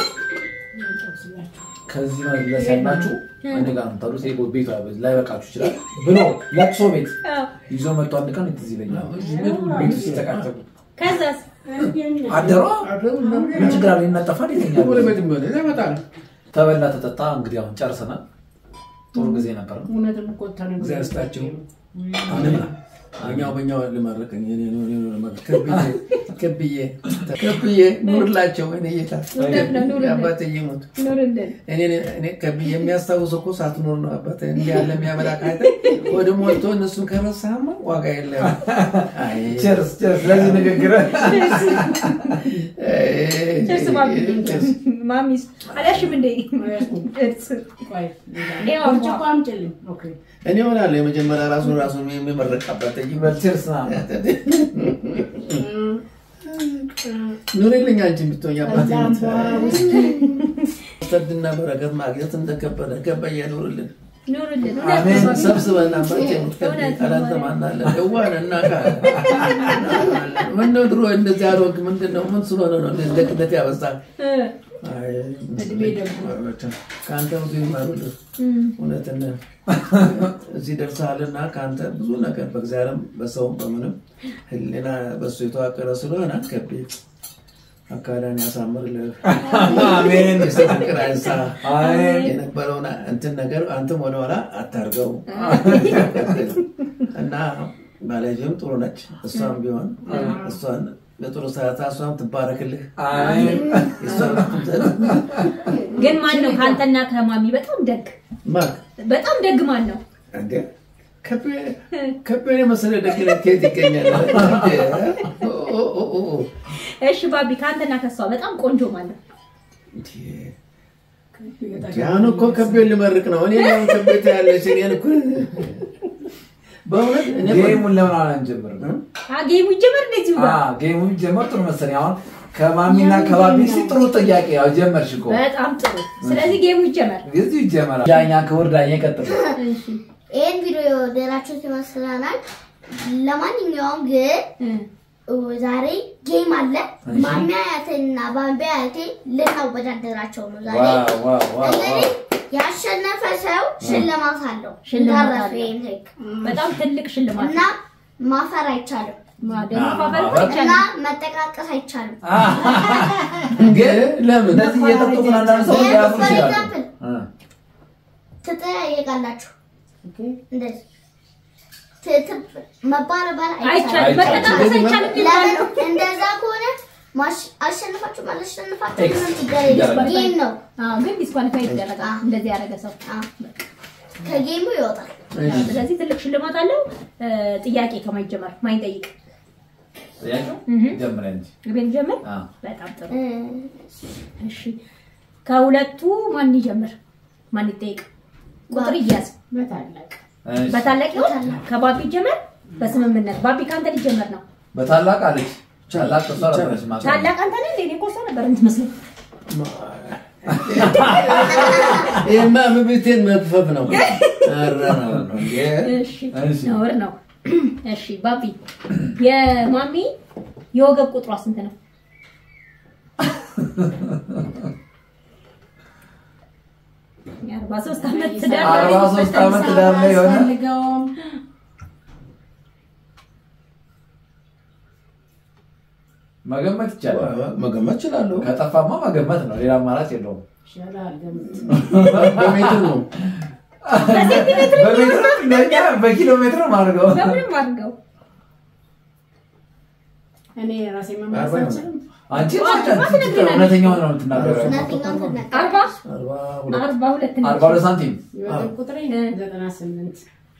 ከዚህ መለስ ያላችሁ እኔ ጋር ነው የምታሉት። ይሄ ቤቱ ላይበቃችሁ ይችላል ብሎ ለቅሶ ቤት አዎ። ይዞ መጥቶ አንድ ቀን ትዝ ይለኛል። ቤቱ ሲጨቃጨቁ ከዛስ አደሯ ምን ችግር አለ? ይነጠፋል፣ ይተኛል። ጎረቤት ቢሆን ይመጣል። ተበላ ተጠጣ። እንግዲህ አሁን ጨርሰናል። ጥሩ ጊዜ ነበር። እውነትም እኮ ተነግሮ እግዚአብሔር ይስጣቸው። አሜን። እኛው በኛው ልመርቅ እኔ እኔ እኔ እኔ ልመርቅ ከብዬ ከብዬ ከብዬ ኑርላቸው እኔ ጌታ እውነት ነው፣ ኑርልን። አባቴ ይሙት ኑርልን። እኔ እኔ ከብዬ የሚያስታውሰው እኮ ሳትኖር ነው አባቴ እንዲህ ያለ የሚያበላ ካይተ ወደ ሞልቶ እነሱን ከረሳማ ዋጋ የለም። አይ ቸርስ ቸርስ። ለዚህ ንግግር ቸርስ ማሚ ቸርስ። ማሚስ አልያሽም እንዴ? ቸርስ ያው ብርጭቆ አምጪልኝ። ኦኬ እኔ ሆናለሁ የመጀመሪያ ራሱን ራሱን የሚመረቅ አባቴ ይበል ቸርስ ና ኑሪልኝ አንቺ የምትሆኝ አባቴ ከዛም በኋላ ሰድና በረከት ማግኘት እንደከበደ ከበየ ኑርልን ኑርልን። አሜን። እውነት ነው። ሰብስበን አባቴ የምትከብድ እውነት ነው። ቀላንተ ማናለ እዋን እና ምነው ድሮ እንደዚህ አሮግ ምንድን ነው ምን ስለሆነ ነው እንደዚህ ደግነት ያበዛል እ፣ እድሜ ደግሞ ከአንተ ብዙ ይማሩልህ እውነትን እዚህ ደርሰሃልና ከአንተ ብዙ ነገር በእግዚአብሔርም በሰውም በምንም ህሊና በሱ የተዋቀረ ስለሆነ ከቤ አካዳን ያሳምርልህ አሜን። ፍቅር አይንሳ አሜን። የነበረውን እንትን ነገር አንተም ወደኋላ አታርገው እና ባለቤትም ጥሩ ነች። እሷም ቢሆን እሷን በጥሩ ሰዓት እሷም ትባረክልህ። አሜን። እሷም ግን ማን ነው ከአንተና ከማሚ በጣም ደግ ማክ በጣም ደግ ማን ነው? እንዴ ከቤን የመሰለ ደግነት ከየት ይገኛል? ኦ፣ ኦ፣ ኦ፣ ኦ። እሺ ባቢ ከአንተና ከሷ በጣም ቆንጆ ማን ነው? እንዴ፣ ያን እኮ ከቤን ልመርቅ ነው። እኔ ለምን ከቤት ያለች እኔን እኮ በእውነት እኔ ጌሙን ለምን አላንጀምርም? አ ጌሙ ይጀመር እንደዚሁ ጋር አዎ፣ ጌሙ ጀመር። ጥሩ መሰለኝ። አሁን ከማሚና ከባቢ ሲ ጥሩ ጥያቄ ያው ጀመርሽ እኮ በጣም ጥሩ። ስለዚህ ጌሙ ይጀመር። እዚሁ ይጀመራል። ዳኛ ክቡር ዳኛ ይቀጥል። እሺ ይህን ቪዲዮ የወደዳችሁት ይመስለናል። ለማንኛውም ግን እ፣ ዛሬ ጌም አለ። ማሚ አያቴና ባቢ አያቴ ልናወዳደራቸው ነው ዛሬ። ዋው ዋው ዋው እንግዲህ ያሸነፈ ሰው ሽልማት አለው። ሽልማት እንዳረሱ አለው። ይህን ህግ በጣም ትልቅ ሽልማት እና ማፈር አይቻልም ማ ደግሞ ማፈር ማፈር እና ይቻላል። መጠቃቀስ አይቻልም። ግን ለምን እንደዚህ እየጠጡ ግን አንዳንድ ሰው ሊያፍሩ ፎር ይችላሉ። ኤግዛምፕል እ። ትጠያየቃላችሁ። እንደዚህ ት- ት- መባረባል አይቻልም። አይቻልም። መጠቃቀስ አይቻልም ይባላል። ለምን እንደዛ ከሆነ ማሽ- አሸንፋችሁ አላሸንፋችሁ ኤክስ ምንም ችግር የለም። ጌም ነው። አዎ ግን ዲስኳሊፋይ ይደረጋል። አዎ። እንደዚህ ያደረገ ሰው አዎ። ከጌሙ ይወጣል። ስለዚህ ትልቅ ሽልማት አለው። እ፣ ጥያቄ ከማይጀመር ማይጠይቅ ጥያቄው እህ። ጀምረ እንጂ ቤት ጀምር። አዎ። በጣም ጥሩ። እ፣ እሺ ከሁለቱ ማን ይጀምር? ማን ይጠይቅ? ቁጥር ይያዝ። በታላቅ እሺ። በታላቅ ይሆን? ከባቢ ይጀመር። በስምምነት ባቢ ከአንተ ሊጀመር ነው። በታላቅ አለች ታላቅ እሷ ነበረች ማቀ ታላቅ አንተ ነህ እንዴ? እኔ እኮ እሷ ነበር የምትመስለው። ይህማ ብብቴን መክፈፍ ነው። ኧረ ነው ነው። እሺ እሺ። ነውር ነው። እሺ ባቢ የማሚ የወገብ ቁጥሯ ስንት ነው? የአርባ ሦስት ዓመት ትዳር ላይ አርባ ሦስት ዓመት ትዳር ላይ የሆነ አያስፈልገውም። መገመት ይቻላል። መገመት እችላለሁ። ከጠፋማ መገመት ነው፣ ሌላ አማራጭ የለውም። ይሻላል ገምት። በሜትር ነው። በሴንቲሜትር በሜትር እንደኛ በኪሎ ሜትር ነው የማደርገው። በምንም አድርገው እኔ ራሴ መመለስ አልችልም። አንቺ ዋት ትነግሪናለሽ? እውነተኛውን ነው የምትናገረው። እናትኛውን ትናገር። አርባ አርባ ሁለት አርባ ሁለት ነች። አርባ ሁለት ሳንቲም የወገብ ቁጥሬ እ። ዘጠና ስምንት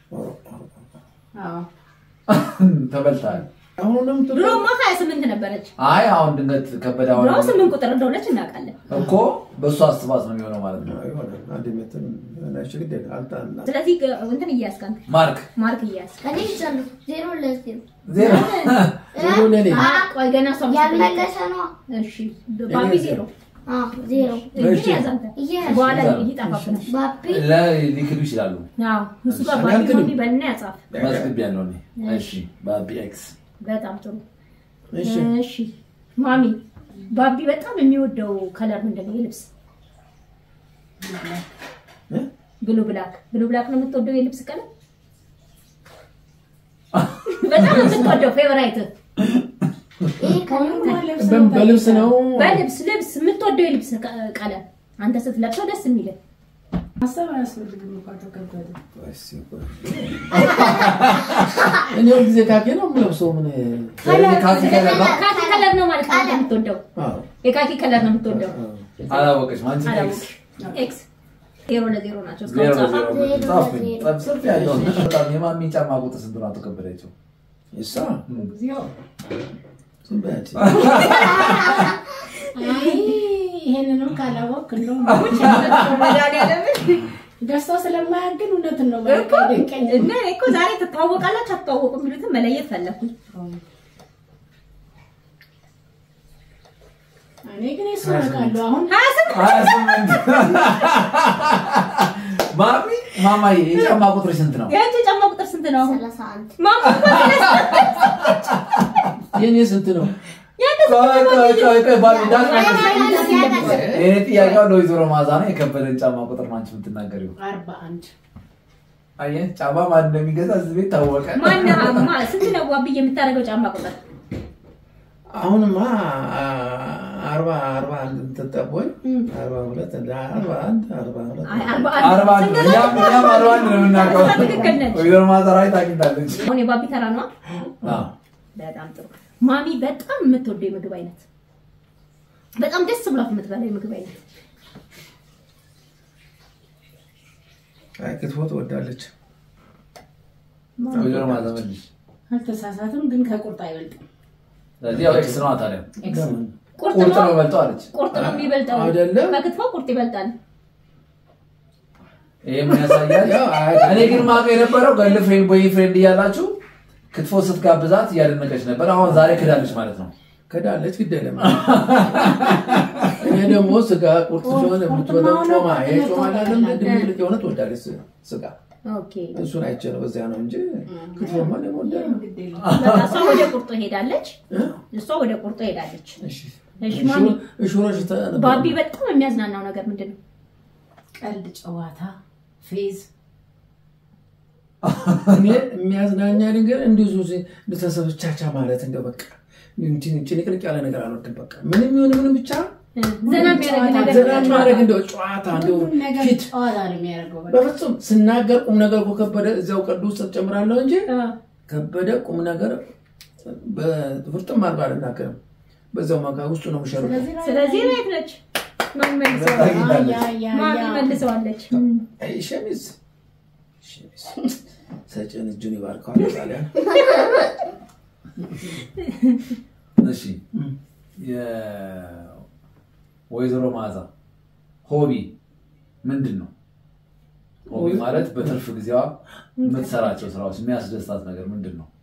አዎ ተበልተሃል። አሁንም ድሮማ ሀያ ስምንት ነበረች። አይ አሁን ድንገት ከበደ አሁን ድሮ ስምንት ቁጥር እንደሆነች እናውቃለን። እኮ በእሱ አስባት ነው የሚሆነው ማለት ነው። ይሆናል። አንድ ሜትር ናቸው ግድ የለም። አልጣና ስለዚህ ግ- እንትን እያያዝክ አንተ ማርክ ማርክ እያያዝክ እኔ ይቻለሁ ዜሮ ለዜሮ ዜሮ ዜሮ ለኔ አ፣ ቆይ ገና እሷ ያልመለሰ ነዋ። እሺ ባቢ ዜሮ አዎ ዜሮ እንግዲህ ያዝ አንተ እያያዝ በኋላ ይዛል። ይጠፋብናል። ባቢ ሊክዱ ይችላሉ። አዎ እሱ ጋር ባቢ አልክድም። ባቢ በልና ያጻፍ። መዝግብ ያለው እኔ። እሺ ባቢ ኤክስ በጣም ጥሩ እሺ እሺ ማሚ ባቢ በጣም የሚወደው ከለር ምንድን ነው? የልብስ እ? ብሉ ብላክ ብሉ ብላክ ነው የምትወደው የልብስ ቀለም በጣም የምትወደው ፌቨራይት ይሄ ከኔ ልብስ በ- ነው በልብስ ነው በልብስ ልብስ የምትወደው የልብስ ቀ- ቀለም አንተ ስትለብሰው ደስ የሚልህ ማሰብ አያስፈልግም እኮ አቶ ከበደ። እኔ ሁል ጊዜ ካኪ ነው የምለብሰው። ምን ካኪ ከለር ነው። ካኪ ከለር ነው ማለት ነው አንተ የምትወደው አዎ፣ የካኪ ከለር ነው የምትወደው አላወቀችም። አንቺ ኤክስ አላወቅሽ ኤክስ ዜሮ ለዜሮ ናቸው ዜሮ እስካሁን ጻፋ ለዜሮ ጻፍኩኝ። ጻፍ- ጽፍ ያለው በጣም የማሚ ጫማ ቁጥር ስንት ነው? አቶ ከበደችው እሷ እግዚኦ። ዝም በያት። አይ ይሄንንም ካላወቅ እንደውም ደስታው ስለማያግን እውነትን ነው በቃ ደንቀኝ እና እኔ እኮ ዛሬ ትተዋወቃላችሁ አትተዋወቁ የሚሉትን መለየት ፈለኩኝ። እኔ ግን የሱ አውቃለሁ አሁን ሀያ ስምንት ሀያ ስምንት ማሚ ማማዬ የጫማ ቁጥር ስንት ነው? የአንቺ ጫማ ቁጥር ስንት ነው? አሁን ሰላሳ አንድ ማማ የኔ ስንት ነው? ቆይ ቆይ ቆይ ቆይ ባቢ ዳት ያናግር። ይሄ ጥያቄው ለወይዘሮ ማዛ ነው። የከበደን ጫማ ቁጥር ነው አንቺ የምትናገሪው። አርባ አንድ አየህ ጫማ ማን እንደሚገዛ እዚህ ቤት ታወቀ። ማና ማ ስንት ነው ዋብዬ የምታደርገው ጫማ ቁጥር? አሁንማ አ- አርባ አርባ አንድ ትጠቦኝ አርባ ሁለት አርባ አንድ አርባ ሁለት አይ አርባ አርባ አንድ ስንት ነው? እኛም እኛም አርባ አንድ ነው የምናውቀው። ትክክል ነች። ወይዘሮ ማዛ ራይት አግኝታለች። አሁን የባቢ ተራ ነዋ። አዎ በጣም ጥሩ። ማሚ በጣም የምትወደው የምግብ አይነት በጣም ደስ ብሏት የምትበላው የምግብ አይነት አይ ክትፎ ትወዳለች። ወይዘሮ ማዛ መልሽ። አልተሳሳትም፣ ግን ከቁርጥ አይበልጥም። ስለዚህ ያው ኤክስ ነዋ ታዲያ። ለምን? ቁርጥ ቁርጥ ነው ነው በልጠው አለች። ቁርጥ ነው የሚበልጠው። አይደለም። ከክትፎ ቁርጥ ይበልጣል። ይሄ ምን ያሳያል? ያው አይ- እኔ ግን ማውቀው የነበረው ገርል ፍሬንድ ቦይ ፍሬንድ እያላችሁ ክትፎ ስትጋብዛት እያደነቀች ነበር። አሁን ዛሬ ክዳለች ማለት ነው። ከዳለች ግድ የለም። እኔ ደግሞ ስጋ ቁርጥ ሲሆን የምትበላው ቁርጥማ ጮማ ነው፣ ይሄ ጮማ ቁርጥ አይደለም ነው። ድብልቅ የሆነ ትወዳለች ስጋ። ኦኬ እሱን አይቼ ነው በዚያ ነው እንጂ ክትፎማ ደግሞ ወዳ ግድ የለም። በቃ እሷ ወደ ቁርጡ ሄዳለች። እሷ ወደ ቁርጡ ሄዳለች። እሺ ማሚ እሹሮች ባቢ በጣም የሚያዝናናው ነገር ምንድን ነው? ቀልድ፣ ጨዋታ፣ ፌዝ እኔ የሚያዝናኛ ነገር እንደዚሁ ተሰብቻቻ ማለት እንደው በቃ እንትን ጭንቅንቅ ያለ ነገር አልወድም። በቃ ምንም ይሁን ምንም ብቻ ዘና የሚያደርግ ነገር ዘና ማድረግ እንደው ጨዋታ እንደው ሁሉም ነገር ፊት ጨዋታ ነው የሚያደርገው። በቃ በፍጹም ስናገር ቁም ነገር እኮ ከበደ እዚያው ቀዱ ውስጥ ጨምራለሁ እንጂ አ፣ ከበደ ቁም ነገር በፍርጥም አድርጎ አልናገርም። በዛው ማጋ ውስጡ ነው የሚሸሩ ስለዚህ ራይት ነች። ማሚ መልሰዋለች። አግኝታለች። ያ ያ ማሚ ያ መልሰዋለች። ሸሚዝ ሰጭን እጁን ይባርከዋል ጣሊያን እሺ የወይዘሮ መዓዛ ሆቢ ምንድን ነው? ሆቢ ማለት በትርፍ ጊዜዋ የምትሰራቸው ስራዎች የሚያስደስታት ነገር ምንድን ነው?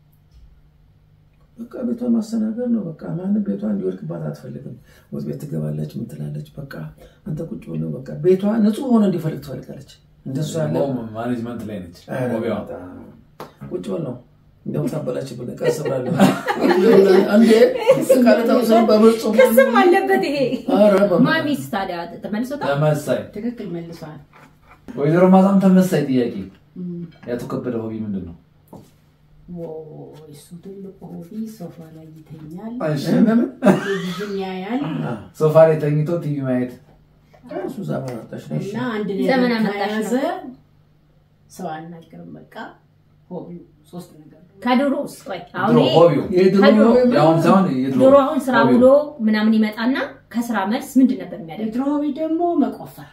በቃ ቤቷን ማስተናገድ ነው። በቃ ማንም ቤቷ እንዲወድቅባት አትፈልግም። ወጥ ቤት ትገባለች፣ ምን ትላለች። በቃ አንተ ቁጭ ብሎ በቃ ቤቷ ንጹህ ሆነ እንዲፈልግ ትፈልጋለች። እንደሱ ያለ ሆም ማኔጅመንት ላይ ነች ሆቢዋ። ቁጭ በል ነው እንደውም ታበላችብን ቀስ ብላለሁ እንዴ ቃለታውሰን በፍጹም ክስም አለበት ይሄ ኧረ በማርያም። ማሚስ ታዲያ ተመልሶታል ተመሳይ ትክክል መልሷል። ወይዘሮ መዓዛም ተመሳይ ጥያቄ ያቶ ከበደ ሆቢ ምንድን ነው? ዎ እሱ ትልቁ ሆቢ ሶፋ ላይ ይተኛል፣ እሺ፣ ለምን ቴሌቪዥን ያያል ሶፋ ላይ ተኝቶ ቲቪ ማየት እሱ ዘመን አጣሽ ነው። እና አንድ ዘመን ነገር አመጣሽ ነው። ከያዘ ሰው አልናገርም። በቃ ሆቢው ሶስት ነገር ነው። ከድሮ ውስጥ ቆይ አሁን ድሮ ይሄ ሆቢው የድሮ ከድሮ የአሁን ሳይሆን የድሮ ድሮ አሁን ስራ ሆቢው። ውሎ ምናምን ይመጣና ከስራ መልስ ምንድን ነበር የሚያደርግ የድሮ ሆቢ ደግሞ መቆፈር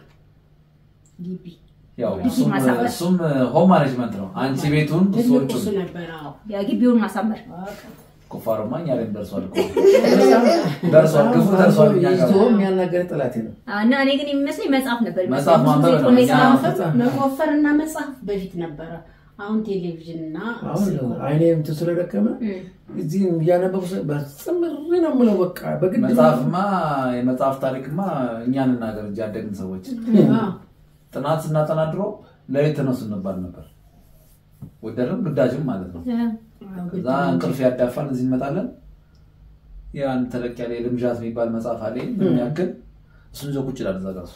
ግቢ ያው ግቢ እሱም ማሳመር። እሱም ሆም ማኔጅመንት ነው። አንቺ ቤቱን ትልቁ ሰዎቹን እሱ ነበር። አዎ የግቢውን ማሳመር በቃ ቁፋሮማ እኛ ላይም ደርሷል እኮ ደርሷል፣ ግፉ ደርሷል። እኛ ጋር ይዞ የሚያናገር ጠላቴ ነው። እና እኔ ግን የሚመስለኝ መጽሐፍ ነበር መጽሐፍ የሚመስለኝ። ብዙ ማንበብ ጊዜ ነው። ቶሎ እኛ- የሰራው መጽሐፍ መቆፈር እና መጽሐፍ በፊት ነበረ። አሁን ቴሌቪዥን እና አሁን ስልክ አይኔ እንትን ስለደከመ እም። እዚህ እያነበቡ ስለ- በጽምሪ ነው የምለው። በቃ በግድ ነው። መጽሐፍማ የመጽሐፍ ታሪክማ እኛን እናገር እንጂ ያደግን ሰዎች አዎ። ጥናት ስናጠና ድሮ ለሌት ተነሱ እንባል ነበር። ወደድም ግዳጅም ማለት ነው። አዎ፣ ግድ እዛ ነው። እንቅልፍ ያዳፋን እዚህ እንመጣለን። ያን ተለቅ ያለ የልምዣት የሚባል መጽሐፍ አለ የሚያክል እሱን ይዞ ቁጭ ይላል እዛ ጋር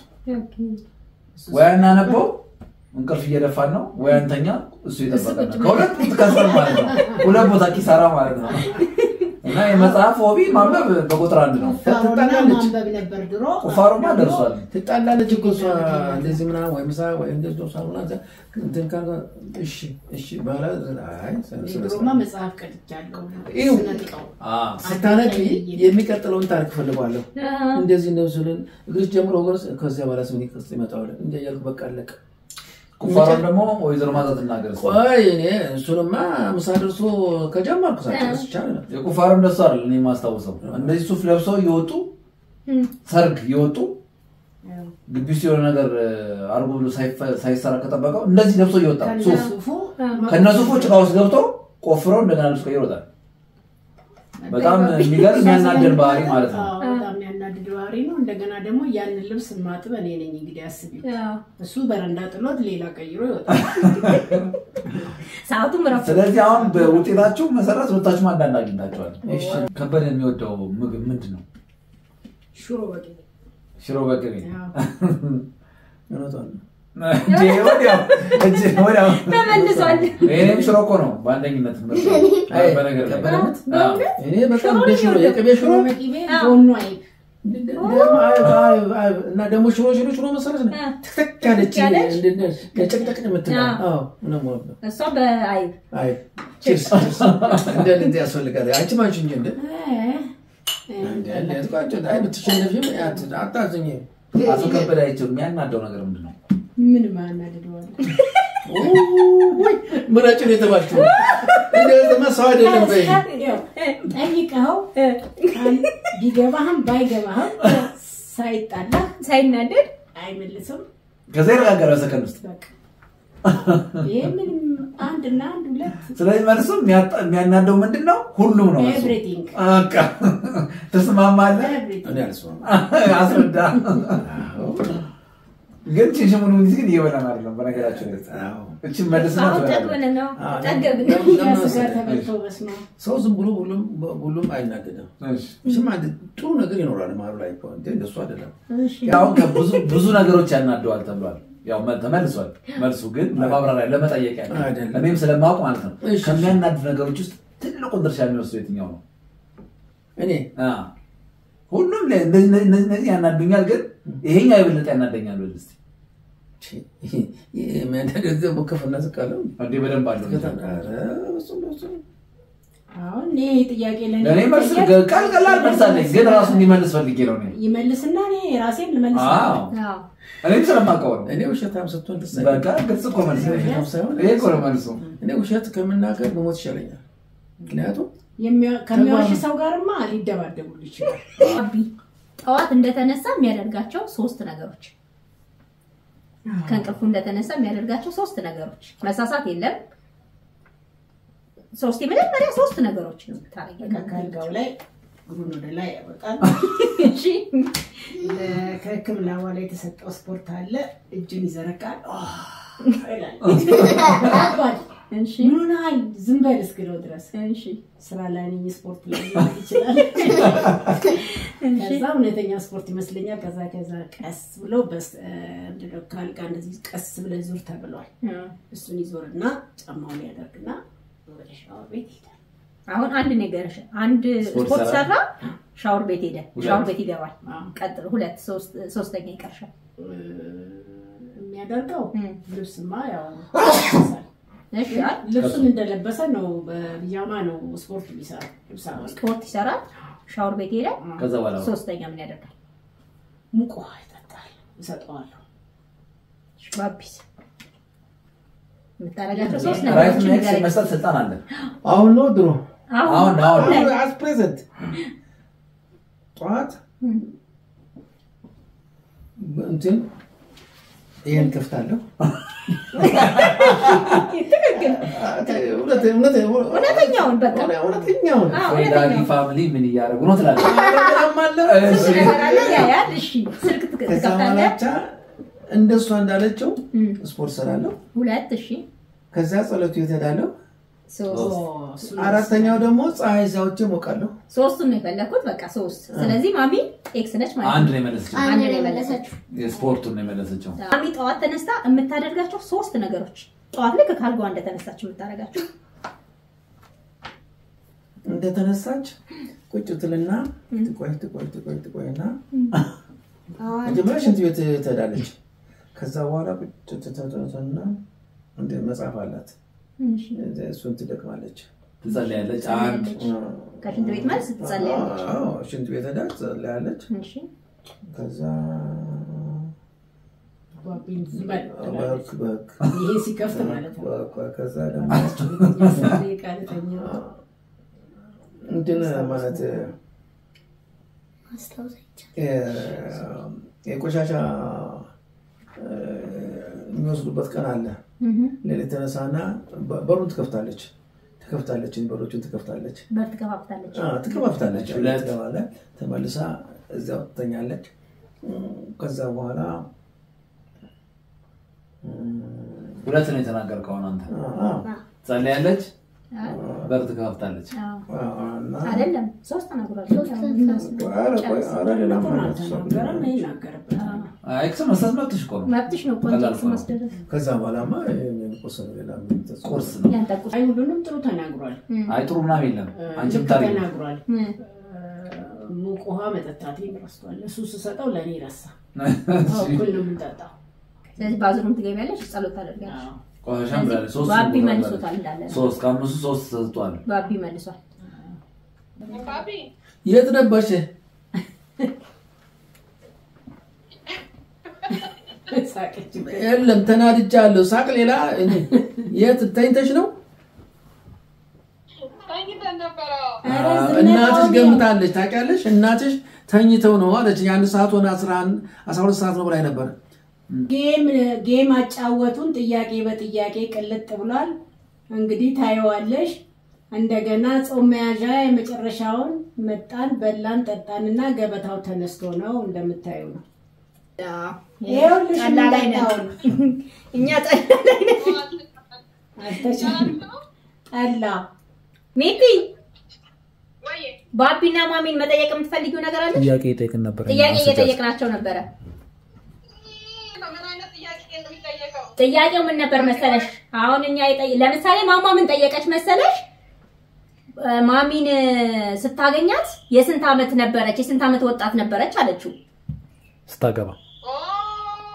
እሱ ወይ አናነበው እንቅልፍ እየደፋን ነው ወይ አንተኛ እሱ የጠበቀን ነው። ከሁለት ትከስር ማለት ነው። ሁለት ቦታ ኪሳራ ማለት ነው። እና የመጽሐፍ ሆቢ ማንበብ በቁጥር አንድ ነው። ቁፋሮና ትጣላለች። ማንበብ ነበር ድሮ። ቁፋሮማ ደርሷል። ትጣላለች እኮ እሷ እንደዚህ ምናምን ወይ ምሳ ወይ እንደዚህ ነው ሳሙና እዛ እንትን ካልኳ እሺ እሺ በኋላ አይ ስነ ድሮማ ስርዓት መጽሐፍ ቀድቻለሁ። ይኸው። ስነጥቀው አዎ። ስታነቢ የሚቀጥለውን ታሪክ ፈልገዋለሁ። አዎ። እንደዚህ እንደዚህ ስልን እግርሽ ጀምሮ ወገርስ ከዚያ በኋላ ስምን ቅርጽ ይመጣዋል እንደ እያልኩ በቃ አለቀ። ቁፋሮን ደግሞ ወይዘሮ ማዛ ትናገር እስኪ። ቆይ እኔ እሱንማ ምሳ ደርሶ ከጀመርኩ ሳጨርስ ይቻላል። የቁፋሮ እንደሱ አይደል እኔ የማስታውሰው እንደዚህ ሱፍ ለብሰው እየወጡ እም። ሰርግ እየወጡ ግቢ ውስጥ የሆነ ነገር አርጎ ብሎ ሳይፈ- ሳይሰራ ከጠበቀው እንደዚህ ለብሶ እየወጣ ሱፍ ከነሱፉ ከነሱፎ ጭቃ ውስጥ ገብቶ ቆፍረው እንደገና ልብስ ቀይሮ ይወጣል። በጣም የሚገርም የሚያናደድ ባህሪ ማለት ነው። አዎ፣ በጣም የሚያናድድ ባህሪ ነው። እንደገና ደግሞ ያንን ልብስ ማጥብ እኔ ነኝ እንግዲህ አስቢ። አዎ። እሱ በረንዳ ጥሎት ሌላ ቀይሮ ይወጣል። ሰዓቱም ረፍ ስለዚህ አሁን በውጤታችሁ መሰረት ሁለታችሁም አንዳንድ አግኝታችኋል። ከበደ የሚወደው ምግብ ምንድን ነው? ሽሮ በቅቤ ሽሮ በቅቤ አዎ። እውነቷን ነው። እንዴ፣ ወዲያው እንጂ ወዲያው ተመልሷል። ይሄም ሽሮ እኮ ነው በአንደኝነት ምርጥ አይ፣ በነገር ላይ ከበደነት? አዎ። እኔ በጣም ደስ ነው የቅቤ ሽሮ ሽሮ በቅቤ ጎኑ አይብ እና ደግሞ ሽሮ ሽሮ ሽሮ መሰረት ነው ትክትክ ያለች ያለች? ጨቅጨቅ የምትለው አዎ። አዎ፣ ነው የምወደው። እሷ በአይብ አይ ቺርስ ቺርስ። እንደ እንደ ያስፈልጋል። አንቺ ማንቺ እንጂ እንደ እንደ እንደ ቆንጆ አይ ብትሸነፊም አት- አታዝኝ። አቶ ከበደ አይቸው የሚያናደው ነገር ምንድን ነው? ምን ማናድደዋል? ውይ ምረጭን የተባልሽው እንደዚህማ ሰው አይደለም በይ። ያው ጠይቀኸው ቃል ቢገባህም ባይገባህም ሳይጣላህ ሳይናደድ አይመልስም። ከዛ ይረጋገራል ሰከንድ ውስጥ። በቃ ይሄ ምንም አንድና አንድ ሁለት ስለዚህ መልሱ የሚያጣ- የሚያናደው ምንድን ነው? ሁሉም ነው መልሱ። ኤቭሪቲንግ በቃ ተስማማለህ? ኤቭሪቲንግ እኔ አልስማማም። አስረዳ። አዎ፣ ግን ቺሽሙን ሙኒዝ ግን እየበላን አይደለም። በነገራችን ላይ አዎ። እችን መልስ ነው አሁን ትበላለህ። ጠግበን ነው አዎ፣ ጠገብን። ለምን- ለምን ስጋ መሰለህ? ተበልቶ በስመ አብ። ሰው ዝም ብሎ ሁሉም ሁሉም አይናደድም። እሺ። እሱም አንድ ጥሩ ነገር ይኖራል መሀሉ ላይ እኮ እንደ እንደሱ አይደለም። ያው ከብዙ ብዙ ነገሮች ያናደዋል ተብሏል። ያው መ- ተመልሷል። መልሱ ግን ለማብራሪያ ለመጠየቅ ያለ አይደለም። እኔም ስለማውቅ ማለት ነው። እሺ። ከሚያናድ ነገሮች ውስጥ ትልቁን ድርሻ የሚወስደው የትኛው ነው? እኔ አ ሁሉም ለ- እነዚህ እነዚህ እነዚህ ያናዱኛል፣ ግን ይሄኛው የበለጠ ያናደኛል። በል እስኪ የሚያናደድ ደግሞ ከፍና ዝቅ አለው። እንዴ በደንብ አለው። ኧረ በስመ አብ። አሁን ይሄ ጥያቄ ለእኔ ለእኔ መልስ ጥያቄ- ቀል ቀላል መልስ አለኝ፣ ግን ራሱ እንዲመልስ ፈልጌ ነው እኔ። ይመልስና እኔ ራሴን ልመልስ አዎ አዎ። እኔም ስለማውቀው ነው። እኔ ውሸታም ስትሆን ደስ በቃ ግልጽ እኮ መልስ ነው። ውሸታም ሳይሆን ይሄ እኮ ነው መልሱ። እኔ ውሸት ከምናገር መሞት ይሻለኛል። ምክንያቱም የሚያ- ከሚዋሽ ሰው ጋርማ ሊደባደቡል ይችላል። አቢ ጠዋት እንደተነሳ የሚያደርጋቸው ሶስት ነገሮች ከእንቅልፉ እንደተነሳ የሚያደርጋቸው ሶስት ነገሮች መሳሳት የለም። ሶስት የመጀመሪያ ሶስት ነገሮች ነው የምታደርጊው። ከአልጋው ላይ እግሩን ወደ ላይ ያወጣል። እሺ ለ- ከሕክምና በኋላ የተሰጠው ስፖርት አለ። እጁን ይዘረጋል ይላል። ከባድ እሺ ምን ሆነሃል? ዝም በል እስክለው ድረስ እሺ ስራ ላይ ነኝ፣ ስፖርት ላይ ሊሆን ይችላል። ከዛ እውነተኛ ስፖርት ይመስለኛል። ከዛ ከዛ ቀስ ብሎ በስ- እ፣ ምንድን ነው ከአልጋ እንደዚህ ቀስ ብለህ ዙር ተብሏል። እሱን ይዞርና ጫማውን ያደርግና ወደ ሻወር ቤት ይሄዳል። አሁን አንድ ነገር አንድ ስፖርት ስፖርት ሰራ? ሰራ፣ ሻወር ቤት ሄደ፣ ሁለት። ሻወር ቤት ይገባል። አዎ። ቀጥሎ ሁለት ሶስት ሶስተኛ ይቀርሻል። እ፣ የሚያደርገው እም። ልብስማ ያው ይለብሳል። እሺ አይደል? ልብሱን እንደለበሰ ነው፣ በቢጃማ ነው ስፖርት የሚሰራው። ልብስ አወልቅ ስፖርት ይሰራል፣ ሻወር ቤት ሄደ። ከዛ በኋላ ሶስተኛ ምን ያደርጋል? ሙቅ ውሃ ይጠጣል። እሰጠዋለሁ። ባቢስ የምታደርጋቸው ሶስት ራይት ነገሮች ኔክስት ንገረኝ። መስጠት ስልጣን አለ። አሁን ነው ድሮ አሁን አሁን አሁን ላይ አስ ፕሬዘንት ጠዋት እም፣ እንትን ይሄን ከፍታለሁ። እውነት- እውነት- እውነተኛውን በቃ እውነተኛውን አዎ፣ ዳዲ እውነተኛውን ፋሚሊ ምን እያደረጉ ነው ትላለህ? አረጋም አለ። እሺ። ትሰራለህ፣ ያያል። እሺ ስልክ ትክ- ከዛ ትከፍታለህ። በኋላ እንደሷ እንዳለችው እም፣ ስፖርት ሰራለሁ። ሁለት እሺ ከዛ ጸሎቱ ቤት እሄዳለሁ። ሶስት እሱን አራተኛው ደግሞ ፀሐይ ዛውቼ ሞቃለሁ። ሶስቱን ነው የፈለኩት። በቃ ሶስት። ስለዚህ ማሚ ኤክስ ነች ማለት አንድ ነው። ነው የመለሰችው። አንድ አንድ ነው ነው የመለሰችው። የስፖርቱን ነው የመለሰችው። ማሚ ጠዋት ተነስታ የምታደርጋቸው ሶስት ነገሮች ጠዋት ልክ ካልጋዋ እንደተነሳች የምታደርጋቸው እንደተነሳች ቁጭ ትልና ትቆይ ትቆይ ትቆይ ትቆይና አሁን መጀመሪያ ሽንት ቤት ትሄዳለች። ከዛ በኋላ ቁጭ ትተትና እንደ መጽሐፍ አላት እሱን ትደቅማለች። ትጸልያለች። አንድ ከሽንት ቤት መልስ ትጸልያለች። አዎ፣ ሽንት ቤት ሄዳ ትጸልያለች። እሺ ከዛ ባቢን ዝም በል በክ በክ ይሄ ሲከፍት ማለት ነው። በክ ከዛ ደግሞ አስር ደቂቃ ልተኛ። እንትን ማለት ማስታወስ አይቻልም። የ- የቆሻሻ እ፣ የሚወስዱበት ቀን አለ። ሌሊት ተነሳና በ- በሩን ትከፍታለች ትከፍታለች በሮቹን ትከፍታለች በር ትከፋፍታለች። አ፣ ትከፋፍታለች ሁለት። ትገባለች ተመልሳ እዚያው ትተኛለች እም፣ ከዛ በኋላ እም፣ ሁለት ነው የተናገርከው አሁን አንተ። አ፣ ትጸልያለች፣ አዎ፣ በር ትከፍታለች። አዎ። አ፣ እና አይደለም ሶስት ተናግሯል። ሶስት ኧረ ቆይ፣ ኧረ ሌላም ቁርአን አለ። ተናገረም ይናገርበታል። ኤክስ መስጠት መብትሽ እኮ ነው። መብትሽ ነው። ቀላል ኮንቴክስ እኮ ነው። ማስደረግ ከዛ በኋላማ ይሄን ቁርስ ነው ሌላ ምን ተጽፎ ቁርስ ነው። ያንተ ቁርስ አይ ሁሉንም ጥሩ ተናግሯል። አይ ጥሩ ምናምን የለም። አንቺ ልክ ብታደርጊ ተናግሯል። እ፣ ሙቅ ውሃ መጠጣቴን ረስቷል። እሱ ስሰጠው ለእኔ ረሳ። እሺ። እኩል ነው የምንጠጣው። ስለዚህ ባዝሩም ትገቢያለሽ፣ ጸሎት ታደርጊያለሽ። አዎ። ቆሻሻም ብላለች። ሶስት ባቢ ነው መልሶታል እንዳለ ነው። ሶስት ከአምስቱ ሶስት ሰጥቷል። ባቢ መልሷል። የት ነበርሽ? ሳቀችበት። የለም ተናድጃለሁ። ሳቅ ሌላ እኔ የት ተኝተሽ ነው? ኧረ አ፣ ዝም እናትሽ በል ገምታለች። ታውቂያለሽ? እናትሽ ተኝተው ነው አለች። የአንድ ሰዓት ሆነ አስራ አንድ አስራ ሁለት ሰዓት ነው ብላኝ ነበር። ጌም ጌም አጫወቱን። ጥያቄ በጥያቄ ቅልጥ ብሏል። እንግዲህ ታየዋለሽ። እንደገና ጾም መያዣ የመጨረሻውን መጣን፣ በላን፣ ጠጣንና ገበታው ተነስቶ ነው እንደምታዩ ነው። ይኸውልሽ ጠላ ላይ ነን። የምንጠጣውን እኛ ጠላ ላይ ነን። አልተቻለም። ጠላ ሚቲ ባቢና ማሚን መጠየቅ የምትፈልጊው ነገር አለ? ጥያቄ ይጠይቅን ነበር። ጥያቄ እየጠየቅናቸው ነበረ። ጥያቄው ምን ነበር መሰለሽ? አሁን እኛ የጠየ- ለምሳሌ ማማ ምን ጠየቀች መሰለሽ? እ፣ ማሚን እ፣ ስታገኛት የስንት ዓመት ነበረች? የስንት ዓመት ወጣት ነበረች አለችው። ስታገባ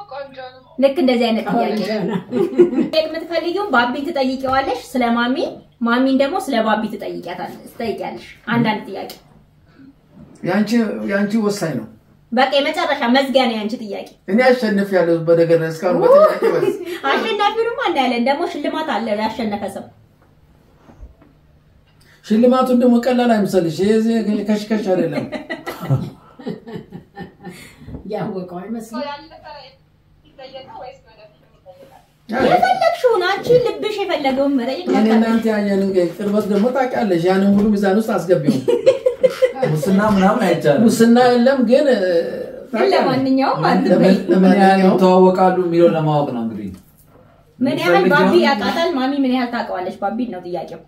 ልክ እንደዚህ አይነት ጥያቄ ቆንጆ ነው። መጠየቅ የምትፈልጊውን ባቢን ትጠይቂዋለሽ ስለ ማሚ። ማሚን ደግሞ ስለ ባቢ ትጠይቂያታለሽ ትጠይቂያለሽ አንዳንድ ጥያቄ ያንቺ ያንቺ ወሳኝ ነው። በቃ የመጨረሻ መዝጊያ ነው ያንቺ ጥያቄ እኔ አሸንፍ ያለው በነገር ላይ እስካሁን በጥያቄ በስ አሸናፊውንማ እናያለን ደግሞ ሽልማት አለ ያሸነፈ ሰው ሽልማቱን ደግሞ ቀላል አይምሰልሽ። ይሄ ከሽከሽ አይደለም። ያወቀው አይመስልም። የፈለግሽውን አንቺ ልብሽ የፈለገውን መጠየቅ እኔ መብት እናንተ ያየንን ቅርበት ደግሞ ታውቂያለሽ። ያንን ሁሉ ሚዛን ውስጥ አስገቢው። ሙስና ምናምን አይቻልም። ሙስና የለም ግን እ፣ ግን ለማንኛውም አንድ ለምን- በይ። ምን ያህል ለማንኛውም ይተዋወቃሉ የሚለውን ለማወቅ ነው እንግዲህ ምን ያህል የምትፈልጊውን- ባቢ ያውቃታል ማሚ ምን ያህል ታውቀዋለች ባቢን ነው ጥያቄው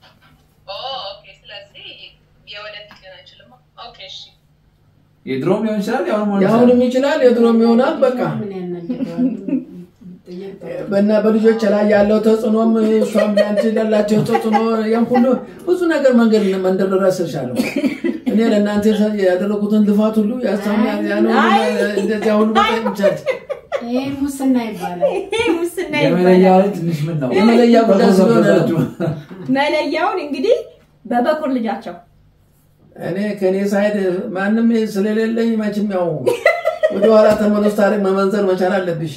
የድሮም ሊሆን ይችላል ያሁንም ሊሆን የአሁንም ይችላል። ይችላል የድሮም ይሆናል። በቃ ምን ያናግረዋል? ጥያቄ ጥሩ። በና በልጆች ላይ ያለው ተጽዕኖም እሷም ለአንቺ ያላቸው ተጽዕኖ ያም ሁሉ ብዙ ነገር መንገድ መንደርደር ያስርሻለሁ። እኔ ለእናንተ ያደረጉትን ልፋት ሁሉ ያሳም ያን ሁሉ አይ። እንደዚያ ሁሉ በጣም ይቻል ይሄ ሙስና ይባላል። ይሄ ሙስና የመለያ ይባላል ላይ ትንሽ ምን ነው የመለያ ጉዳይ ስለሆነ ነው። ተጎዘጎዛችሁ። መለያውን እንግዲህ በበኩር ልጃቸው እኔ ከእኔ ሳይድ ማንም ስለሌለኝ መቼም ያው ወደኋላ ተመለስ ታሪክ መመንዘር መቻል አለብሽ።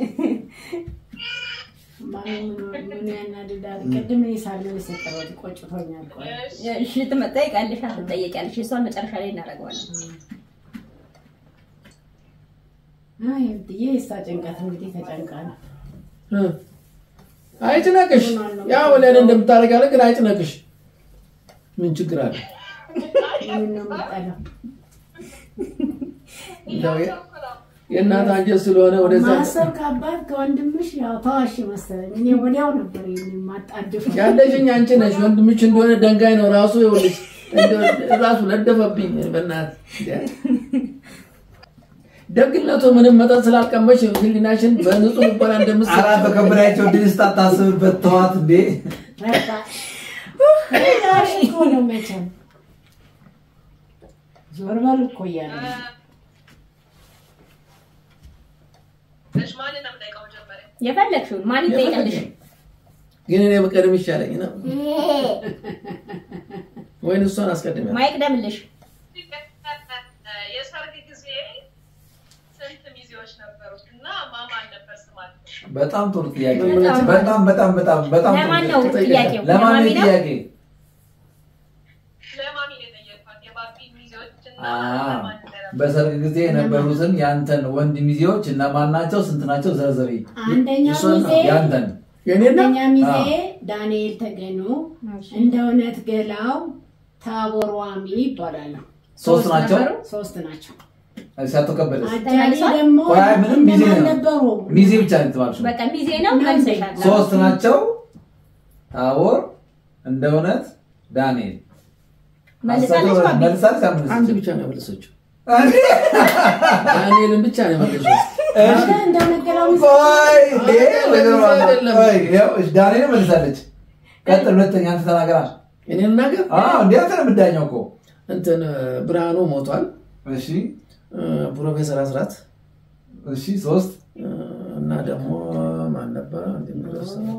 ማን ምን ያናድዳል? ቅድም እኔ ሳለው የሰጠሁት ቆጭቶኛል። ቆይ እሺ ትጠይቃለሽ አትጠየቂያለሽ እሷን መጨረሻ ላይ እናደርገዋለን አይ ብዬ የእሷ ጭንቀት እንግዲህ ተጨንቃ ነው። እ። አይጭነቅሽ። ያው ለእኔ እንደምታደርጋለ ግን አይጭነቅሽ። ምን ችግር አለ? ምን ነው የምጠላው? እንደው የ- የእናት አንጀት ስለሆነ ወደዛ ማሰብ ከአባት ከወንድምሽ ያው ተዋሽ መሰለኝ። እኔ ወዲያው ነበር የማጣድፈው። ያለሽኝ አንቺ ነሽ። ወንድምሽ እንደሆነ ደንጋይ ነው ራሱ ይኸውልሽ፣ እንደው ራሱ ነደፈብኝ። በእናትህ ደግነቱ ምንም መጠን ስላልቀመሽ ህሊናሽን በንጹህ ልቦና እንደምትሰጪው አራት በከበዳቸው ድል ስታታስብበት ተዋት እንዴ በቃ እኔ ራሴ እኮ ነው መቼም ዞር በል እኮ እያለ ነው። የፈለግሽውን ማን ይጠይቃልሽ ግን እኔ በቀደም ይሻለኝ ነው ወይን እሷን አስቀድሜ ማይቅደምልሽ የሰርግ ጊዜ ስንት ሚዜዎች ነበሩት እና ማማን ነበር ስማቸው? በጣም ጥሩ ጥያቄ በጣም- በጣም በጣም በጣም በጣም ጥሩ ለማን ነው ጥያቄ። ጥያቄው ለማን ለማሚ ነው ነው ጥያቄ ለማሚ ነው የጠየኳት። የባቢ ሚዜዎች እና አ ለማን እንደነበሩ። በሰርግ ጊዜ የነበሩትን ያንተን ወንድ ሚዜዎች እነማን ናቸው ስንት ናቸው ዘርዘሪ አንደኛ እሷን ሚዜ ያንተን የኔና አንደኛ ሚዜ አዎ። ዳንኤል ተገኑ፣ እንደ እውነት ገላው፣ ታቦር ዋሚ ይባላሉ። ሶስት ናቸው ነበሩ? ሶስት ናቸው። ሲያቶ ከበደስ አጃቢ ተመልሷል? ደግሞ ቆይ፣ አይ፣ ምንም ሚዜ እንደማን ነው። ነበሩ? ሚዜ ብቻ ነው የተባልሽው በቃ ሚዜ ነው ነው መልሰሻል ሶስት ናቸው ታቦር እንደ እውነት ዳንኤል መልሳለች ባቢ መልሳለች አምስት አንድ ብቻ ነው የመለሰችው። ዳንኤልን ብቻ ነው የመለሰችው። አረ እንደ እውነት ገላው ሚዜ ቆይ እንዴ፣ ነገሩ አለ። አይደለም። ቆይ፣ ይኸው፣ እሺ፣ ዳንኤል መልሳለች ቀጥል ሁለተኛ አንተ ተናገራ እኔን ነገር አዎ እንዴ አንተ ነው የምዳኘው እኮ እንትን ብርሃኑ ሞቷል። እሺ ፕሮፌሰር አስራት እሺ ሶስት እና ደግሞ ማን ነበረ እንደሚረሳት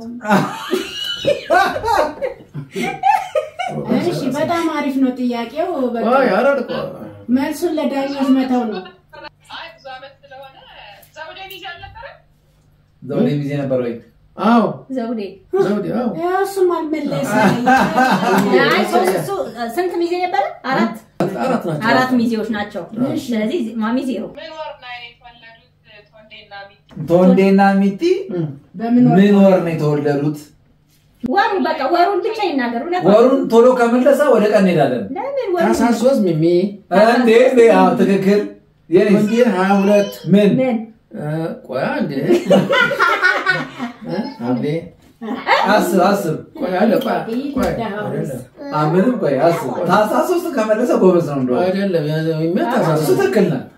እሺ፣ በጣም አሪፍ ነው ጥያቄው። በቃ አይ አረድ መልሱን ለዳኞች መተው ነው። አይ ብዙ ዓመት ስለሆነ ዘውዴ ሚዜ አልነበረም? ዘውዴ ሚዜ ነበር ወይ አዎ ዘውዴ ዘውዴ አዎ ያው እሱም አልመለሰም። አይ ሶስት እሱ ስንት ሚዜ ነበረ አራት አራት ናቸው። አራት ሚዜዎች ናቸው ስለዚህ ማሚ ዜሮ ምን ወር ነው የተወለዱት ቶንዴና ሚቲ? ቶንዴና ሚጢ እም። በምን ወር ምን ወር ነው የተወለዱት ወሩ በቃ ወሩን ብቻ ይናገሩ ነበር ወሩን ቶሎ ከመለሰ ወደ ቀን እንሄዳለን ለምን ወሩ ታህሳስ ሶስት ሚሚ እንዴ እንዴ አዎ ትክክል የኔ ወንጌል ሀያ ሁለት ምን ምን ቆያ እንዴ ሐምሌ አስር አስር ቆይ አለ ቆይ ቆይ አይደለም አ ምንም ቆይ አስር ታህሳስ ሶስት ከመለሰ ጎበዝ ነው እንደው አይደለም የሚያታሳስ እሱ ትክክል ነህ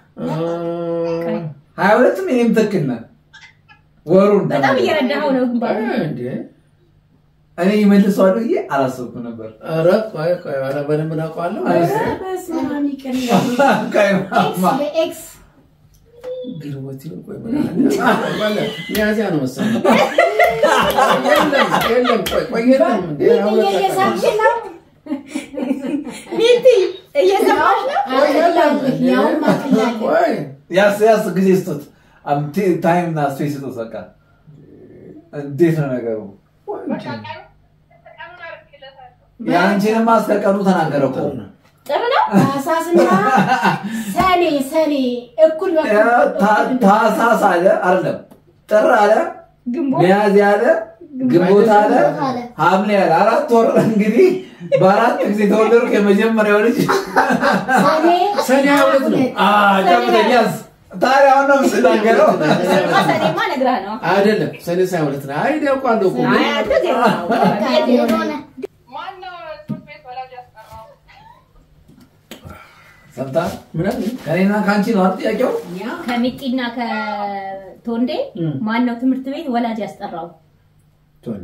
ሀያ ሁለትም እኔም ትክክል ነህ ወሩን በጣም ከመለሰ። እየረዳኸው ነው ግንባሩ እንዴ እኔ ይመልሰዋለሁ ብዬ አላሰብኩም ነበር ኧረ ቆይ ቆይ ኧረ በደንብ እናውቀዋለሁ በስመ አብ ይቅር ይበል። ቀይ ማማ በኤክስ ግርቦት ይሁን ቆይ ምን አለ? ሚያዝያ ነው መሰለኝ የለም የለም፣ ቆይ ቆይ የለም እንዴ አሁን እየሳቅሽ ነው? ሚቲ እየሰማሽ ነው? አቅላለሁ፣ ያውም አቅላለሁ። ቆይ ያስ ያስ ጊዜ ስጡት። ታይም እና ስፔስ ስጡት። በቃ እንዴት ነው ነገሩ? በቃ ቀኑ ቀኑን አድርጌለታለሁ። የአንቺንማ እስከ ቀኑ ተናገረ እኮ ጥር ነው ታህሳስና ሰኔ ሰኔ እኩል በኩል ታ- ታህሳስ አለ አይደለም፣ ጥር አለ፣ ግንቦት ሚያዝያ አለ፣ ግንቦት አለ፣ አለ። ሐምሌ አለ። አራት ወር እንግዲህ በአራት ጊዜ ተወለድኩ። የመጀመሪያው ልጅ ሰኔ ሰኔ ሀያ ሁለት ነው። ጨምደኝ ያዝ። ታዲያ አሁን ነው የምትናገረው? ሰኔማ ነግረህ ነው። አይደለም ሰኔ ሳይ ሁለት ነው። አይ ያውቃለሁ እኮ አይ አንተ ዜሮ ነው። የሆነ ማነው ትምህርት ቤት ወላጅ ያስቀራው? ሰምታ ምናምን ከኔና ከአንቺ ነው አይደል ጥያቄው? ያ ከሚጢና ከቶንዴ እም። ማን ነው ትምህርት ቤት ወላጅ ያስጠራው? ቶንዴ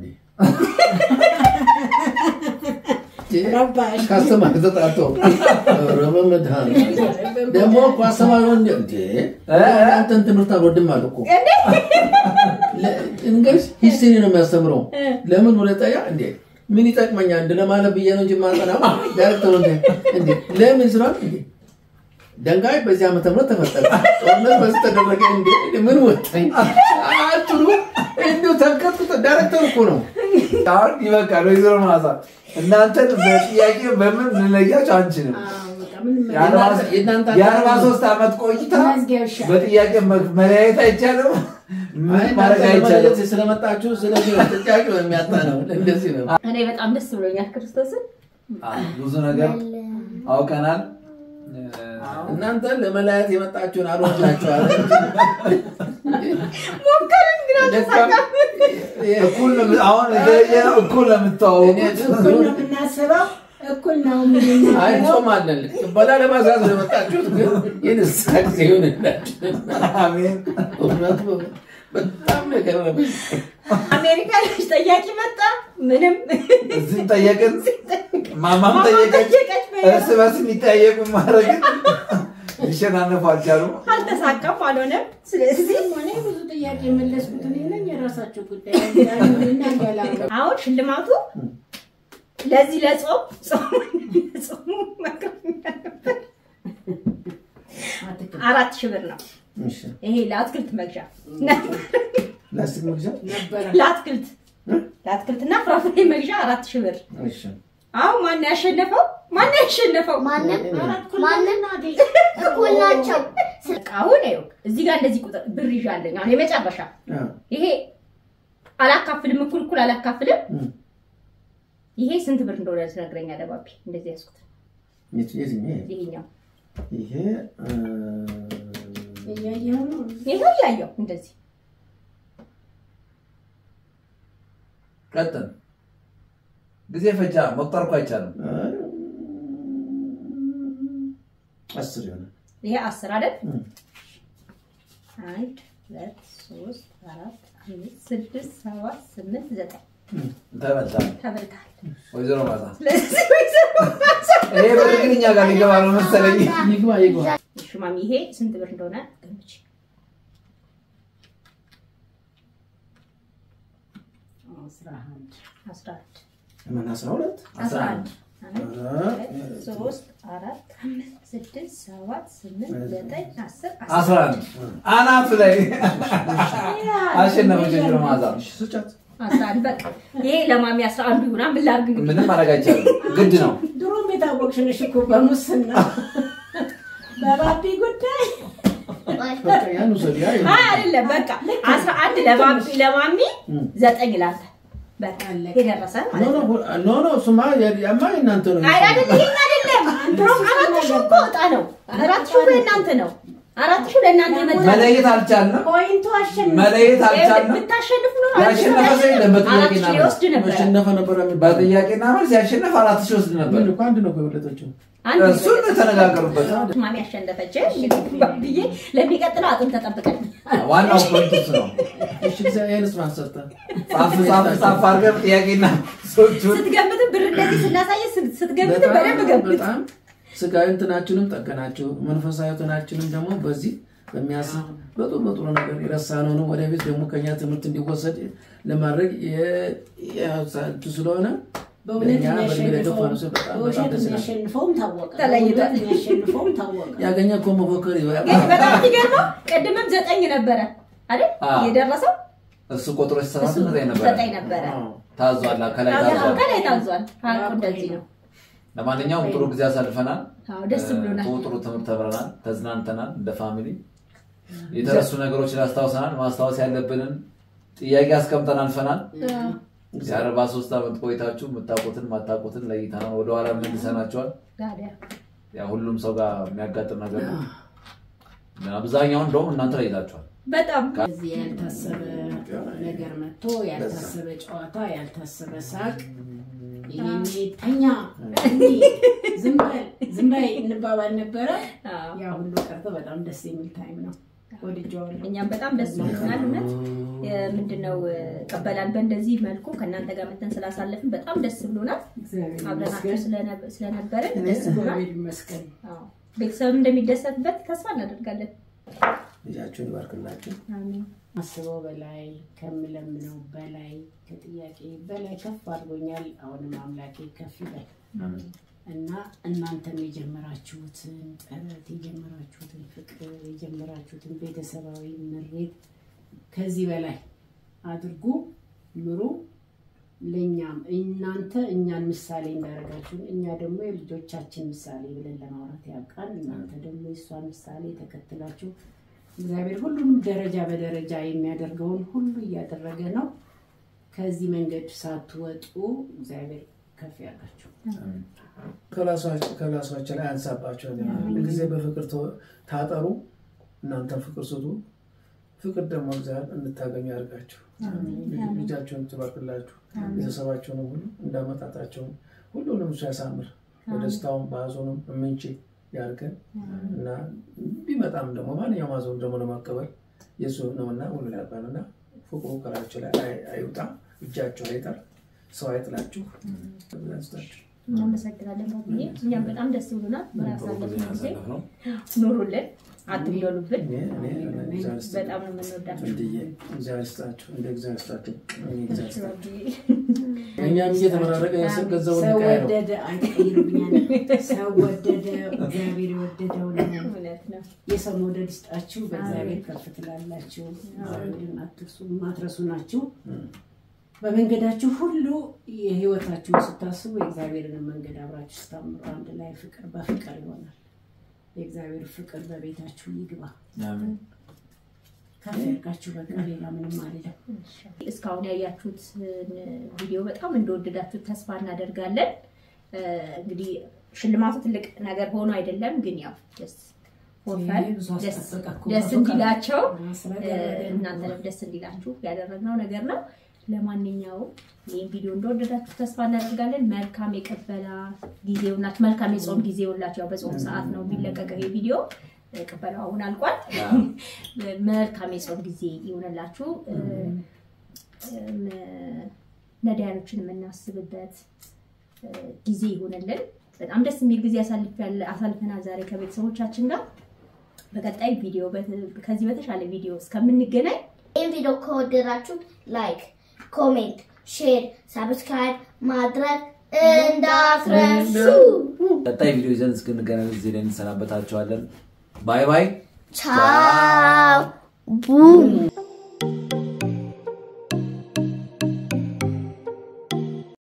ረባሽ ከአስተማሪ ተጣልቶ ኧረ በመድኃኒዓለም ደግሞ እኮ አስተማሪው እንደ እንዴ አንተን ትምህርት አልወድም አለ እኮ ለ- እንግዲህ ሂስትሪ ነው የሚያስተምረው። ለምን ሁለተኛ እንዴ ምን ይጠቅመኛል እንደ ለማለት ብዬ ነው እንጂ ማጠናው ዳይሬክተሩ እንዴ እንዴ ለምን ስሏል እንዴ ደንጋይ በዚህ ዓመተ ምህረት ተፈጠረ፣ ጦርነት በዚህ ተደረገ። እንዴ እንዴ ምን ወጣኝ አትሉ እንዲሁ ተንቀጥቅጦ ዳይሬክተሩ እኮ ነው። አሁን ይበቃል። ወይዘሮ ማዛ እናንተን በጥያቄ በምን ልንለያቸው አንችልም። አዎ፣ በቃ ምንም የእናንተ- የእናንተ የአርባ ሶስት ዓመት ቆይታ መዝጊያ ይሻላል። በጥያቄ መ- መለያየት አይቻልም። ምን አይ ማድረግ እናንተ አይቻልም። ለመለየት ስለመጣችሁ ስለዚህ ነው ጥያቄ የሚያጣ ነው። እንደዚህ ነው። እኔ በጣም ደስ ብሎኛል ክርስቶስን አዎ፣ ብዙ ነገር አውቀናል። እናንተ ለመለያየት የመጣችሁን አልወዳችኋል። እኩል ነው- አሁን የተለየ ነው። እኩል ነው የምትተዋወቁት። እኩል ነው የምናስበው፣ እኩል ነው አይ የምንናገረው። ጾም አለን ቅበላ ለማዛዝ ነው የመጣችሁት፣ ግን የንስሐ ጊዜ ይሁንላችሁ። አሜን። እውነት በጣም ነገር ነው። አሜሪካ ልጅ ጠያቂ መጣ። ምንም እዚህም ጠየቅን፣ ማማም ጠየቀች። ጠየቀች። እርስ በርስ የሚጠያየቁ ማድረግን ሊሸናነፉ አልቻሉም። አልተሳካም፣ አልሆነም። ስለዚህ እኔ ብዙ ጥያቄ የመለስኩት እኔ ነኝ። የራሳቸው ጉዳይ እናገላለን። አሁን ሽልማቱ ለዚህ ለጾም ጾም ጾሙ መቅረብ ያለበት አራት ሺህ ብር ነው። እሺ፣ ይሄ ለአትክልት መግዣ ላስቲክ መግዣ ነበረ ለአትክልት ለአትክልትና ፍራፍሬ መግዣ አራት ሺህ ብር። እሺ፣ አሁን ማን ያሸነፈው? ማን ያሸነፈው? ማንም ማንም እኩል ናቸው። በቃ አሁን ይኸው እዚህ ጋር እንደዚህ ቁጥር ብር ይዣለኝ። አሁን የመጨረሻ አዎ፣ ይሄ አላካፍልም፣ እኩል እኩል አላካፍልም። እም። ይሄ ስንት ብር እንደሆነ ትነግረኛለህ ባቢ? እንደዚህ ያዝኩት የት- የትኛው? ይሄኛው ይሄ እ፣ እያየሁ ነው። ይሄው እያየው እንደዚህ ቀጥል። ጊዜ ፈጃ መቁጠር እኮ አይቻልም። አስር ይሆናል። ይሄ አስር አይደል? እም። አንድ ሁለት ሶስት አራት አምስት ስድስት ሰባት ስምንት ዘጠኝ ተበልታል። ተበልተሃል። ወይዘሮ ማዛ ስለዚህ ወይዘሮ ይሄ ብር ግን እኛ ጋር ሊገባ ነው መሰለኝ። ይግባ ይግባ። እሺ ማሚ ይሄ ስንት ብር እንደሆነ ገምች። አስራ አንድ አስራ አንድ ምን አስራ ሁለት አስራ አንድ አንድ ኧረ፣ ሁለት ሶስት አራት አምስት ስድስት ሰባት ስምንት ዘጠኝ አስር አስራ አንድ አናቱ ላይ አሸነፈች ወይዘሮ ማዛ። እሺ፣ ስጫት። አስራ አንድ በቃ ይሄ ለማሚ አስራ አንዱ ይሆናል። ምን ላድርግ እንግዲህ ምንም ማድረግ አይቻልም። ግድ ነው። ድሮም የታወቅሽ ነሽ እኮ በሙስና በባቢ ጉዳይ በቃ ያን ውሰድ። ያ ይሁን። አይ አይደለም በቃ አስራ አንድ ለማሚ ለማሚ እም። ዘጠኝ ላንተ በቃ አለቀ። የደረሰ ኖ ማለት ኖ ነው። ሁ- ኖ ኖ እሱማ የ- ያማ የእናንተ ነው። አይ አይደለም ይሄን አይደለም ድሮም አራት ሺህ እኮ ወጣ ነው። አራት ሺህ ለእናንተ ነው። አራት ሺህ ለእናንተ የመጣ ነው። መለየት አልቻልንም። ፖይንቱ አሸነፈ። መለየት አልቻልንም። ብታሸንፉ ነው ያሸነፈ ሰው የለም አራት በጥያቄና ሺህ መልስ። ይወስድ ነበረ። መሸነፈ ነበር የሚባለው። በጥያቄና መልስ ያሸነፍ አራት ሺህ ወስድ ነበር። ምን እኮ አንድ ነው እኮ የበለጠችው። አንድ እሱን ተነጋገሩበት። ማሚ ያሸነፈች ብዬ ለሚቀጥለው አጥም ተጠብቀን ዋናው ፖይንት እሱ ነው። እሺ፣ እግዚአብሔርስ ማን ሰጠ? ጻፍ ጻፍ ጻፍ አድርገን ጥያቄና መልሶቹን ስትገምትም ብር እንደዚህ ስናሳየ ስትገምትም በጣም በደንብ ገምት። በጣም ስጋዊ እንትናችንም ጠገናችሁ፣ መንፈሳዊ እንትናችንም ደግሞ በዚህ በሚያስብ በጥሩ በጥሩ ነገር የረሳነውን ወደፊት ደግሞ ከኛ ትምህርት እንዲወሰድ ለማድረግ የቱ ስለሆነ በእውነት ለእኛ በእድሜ ላይ ገፋ ነው የሚያሸንፈው ሰው በጣም በጣም በውሸት ደስ ይላል። የሚያሸንፈውም ታወቀ። ተለይቷል። በእውነት የሚያሸንፈውም ታወቀ። ያገኘ እኮ መፎከር ግን ይበቃል። በጣም የሚገርመው ቅድምም ዘጠኝ ነበረ አይደል አዎ። የደረሰው እሱ ቆጥሮ ሲሰራት ዘጠኝ ነበረ ዘጠኝ ነበረ ታዟል ከላይ ታዟል ከላይ ታዟል ሀቁ እንደዚህ ነው ለማንኛውም ጥሩ ጊዜ አሳልፈናል አዎ ደስ ብሎናል ጥሩ ጥሩ ትምህርት ተምረናል ተዝናንተናል እንደ ፋሚሊ የተረሱ ነገሮችን አስታውሰናል ማስታወስ ያለብንን ጥያቄ አስቀምጠን አልፈናል የአርባ ሶስት ዓመት ቆይታችሁ የምታውቁትን ማታውቁትን ለይተናል ወደኋላ መልሰናቸዋል ታዲያ ያ ሁሉም ሰው ጋር የሚያጋጥም ነገር ነው አብዛኛውን እንደውም እናንተ ለይታችኋል በጣም እዚህ ያልታሰበ ነገር መጥቶ ያልታሰበ ጨዋታ፣ ያልታሰበ ሳቅ፣ ይሄኔ ተኛ እንዲህ ዝም በል ዝም በይ እንባባል ነበረ። አዎ። ያ ሁሉ ቀርቶ በጣም ደስ የሚል ታይም ነው። ወድጀዋለሁ። እኛም በጣም ደስ ብሎናል። እውነት ምንድነው ቀበላን በእንደዚህ መልኩ ከእናንተ ጋር መተን ስላሳለፍን በጣም ደስ ብሎናል። እግዚአብሔር አብረናቸው ይመስገን። ስለነ- ስለነበርን ደስ ብሎናል። እግዚአብሔር ይመስገን። አዎ። ቤተሰብም እንደሚደሰትበት ተስፋ እናደርጋለን። ልጃችሁን ይባርክላችሁ። አሜን። አስበው በላይ ከምለምነው በላይ ከጥያቄ በላይ ከፍ አድርጎኛል። አሁንም አምላኬ ከፍ ይበል እና እናንተም የጀመራችሁትን ጥረት የጀመራችሁትን ፍቅር የጀመራችሁትን ቤተሰባዊ ምሬት ከዚህ በላይ አድርጉ፣ ምሩ። ለእኛም እናንተ እኛን ምሳሌ እንዳደረጋችሁን እኛ ደግሞ የልጆቻችን ምሳሌ ብለን ለማውራት ያብቃን። እናንተ ደግሞ የእሷን ምሳሌ ተከትላችሁ እግዚአብሔር ሁሉንም ደረጃ በደረጃ የሚያደርገውን ሁሉ እያደረገ ነው። ከዚህ መንገድ ሳትወጡ እግዚአብሔር ከፍ ያርጋችሁ። ከላሷቸው ላይ አንሳባቸው። ጊዜ በፍቅር ተ- ታጠሩ፣ እናንተም ፍቅር ስጡ። ፍቅር ደግሞ እግዚአብሔር እንድታገኙ ያድርጋችሁ። ልጃቸውን ትባርክላችሁ። ቤተሰባቸውንም ሁሉ እንዳመጣጣቸውን ሁሉንም እሱ ያሳምር። በደስታውም በሀዘኑም የምንጭ ያድርገን እና ቢመጣም ደግሞ ማንኛውም ሀዘኑ ደግሞ ለማቀበል የእሱ ነውና ሁሉ ያውቃልና ፍቅሩ ከላቸው ላይ አይ- አይውጣ፣ እጃቸው አይጠር፣ ሰው አይጥላችሁ። ያስታችሁ እናመሰግናለን ባብዬ። እኛም በጣም ደስ ብሎናል። ጥሩ ጊዜ በያሳለፍነው ጊዜ ያሳለፍነው ኑሩልን፣ አትግደሉብን። እኔ እኔ እግዚአብሔር ይስጥ- በጣም ነው የምንወዳቸው። እንድዬ እግዚአብሔር ይስጣችሁ፣ እንደ እግዚአብሔር ይስጣችሁ፣ እኔ እግዚአብሔር ይስጣችሁ። ባብዬ። እኛም እየተመራረቀ ስም ገንዘቡ ሰው እንቀያየው ወደደ አይቀይርብኛል። ሰው ወደደ እግዚአብሔር የወደደው ነው። እውነት ነው። የሰው መውደድ ይስጣችሁ። በእግዚአብሔር ከፍ ትላላችሁ። እግዚአብሔርን አትርሱ፣ ማትረሱ ናችሁ። በመንገዳችሁ ሁሉ የህይወታችሁን ስታስቡ የእግዚአብሔርን መንገድ አብራችሁ ስታምሩ አንድ ላይ ፍቅር በፍቅር ይሆናል። የእግዚአብሔር ፍቅር በቤታችሁ ይግባ። አሜን። ከፍ ያርጋችሁ። በቃ ሌላ ምንም አይደለም። እስካሁን ያያችሁትን ቪዲዮ በጣም እንደወደዳችሁት ተስፋ እናደርጋለን። እ፣ እንግዲህ ሽልማቱ ትልቅ ነገር ሆኖ አይደለም፣ ግን ያው ደስ ፎርፈን ይሄ ብዙ ደስ አስጠበቀ እኮ። ደስ እንዲላቸው እ፣ ስላደረገ ነው። እናንተንም ደስ እንዲላችሁ ያደረግነው ነገር ነው። ለማንኛውም ይህን ቪዲዮ እንደወደዳችሁ ተስፋ እናደርጋለን። መልካም የቀበላ ጊዜ ሁላችሁ፣ መልካም የጾም ጊዜ ሁላችሁ። ያው በጾም ሰዓት ነው የሚለቀቀው ይሄ ቪዲዮ። ቅበላው አሁን አልቋል። መልካም የጾም ጊዜ ይሆንላችሁ። እም፣ ነዳያኖችን የምናስብበት እ፣ ጊዜ ይሆንልን። በጣም ደስ የሚል ጊዜ አሳልፈ- አሳልፈናል ዛሬ ከቤተሰቦቻችን ጋር። በቀጣይ ቪዲዮ በት- ከዚህ በተሻለ ቪዲዮ እስከምንገናኝ ይህን ቪዲዮ ከወደዳችሁ ላይክ፣ ኮሜንት፣ ሼር፣ ሳብስክራይብ ማድረግ እንዳትረሱ። ቀጣይ ቪዲዮ ይዘን እስክንገናኝ ጊዜ ላይ እንሰናበታቸዋለን። ባይ ባይ። ቻው ቡም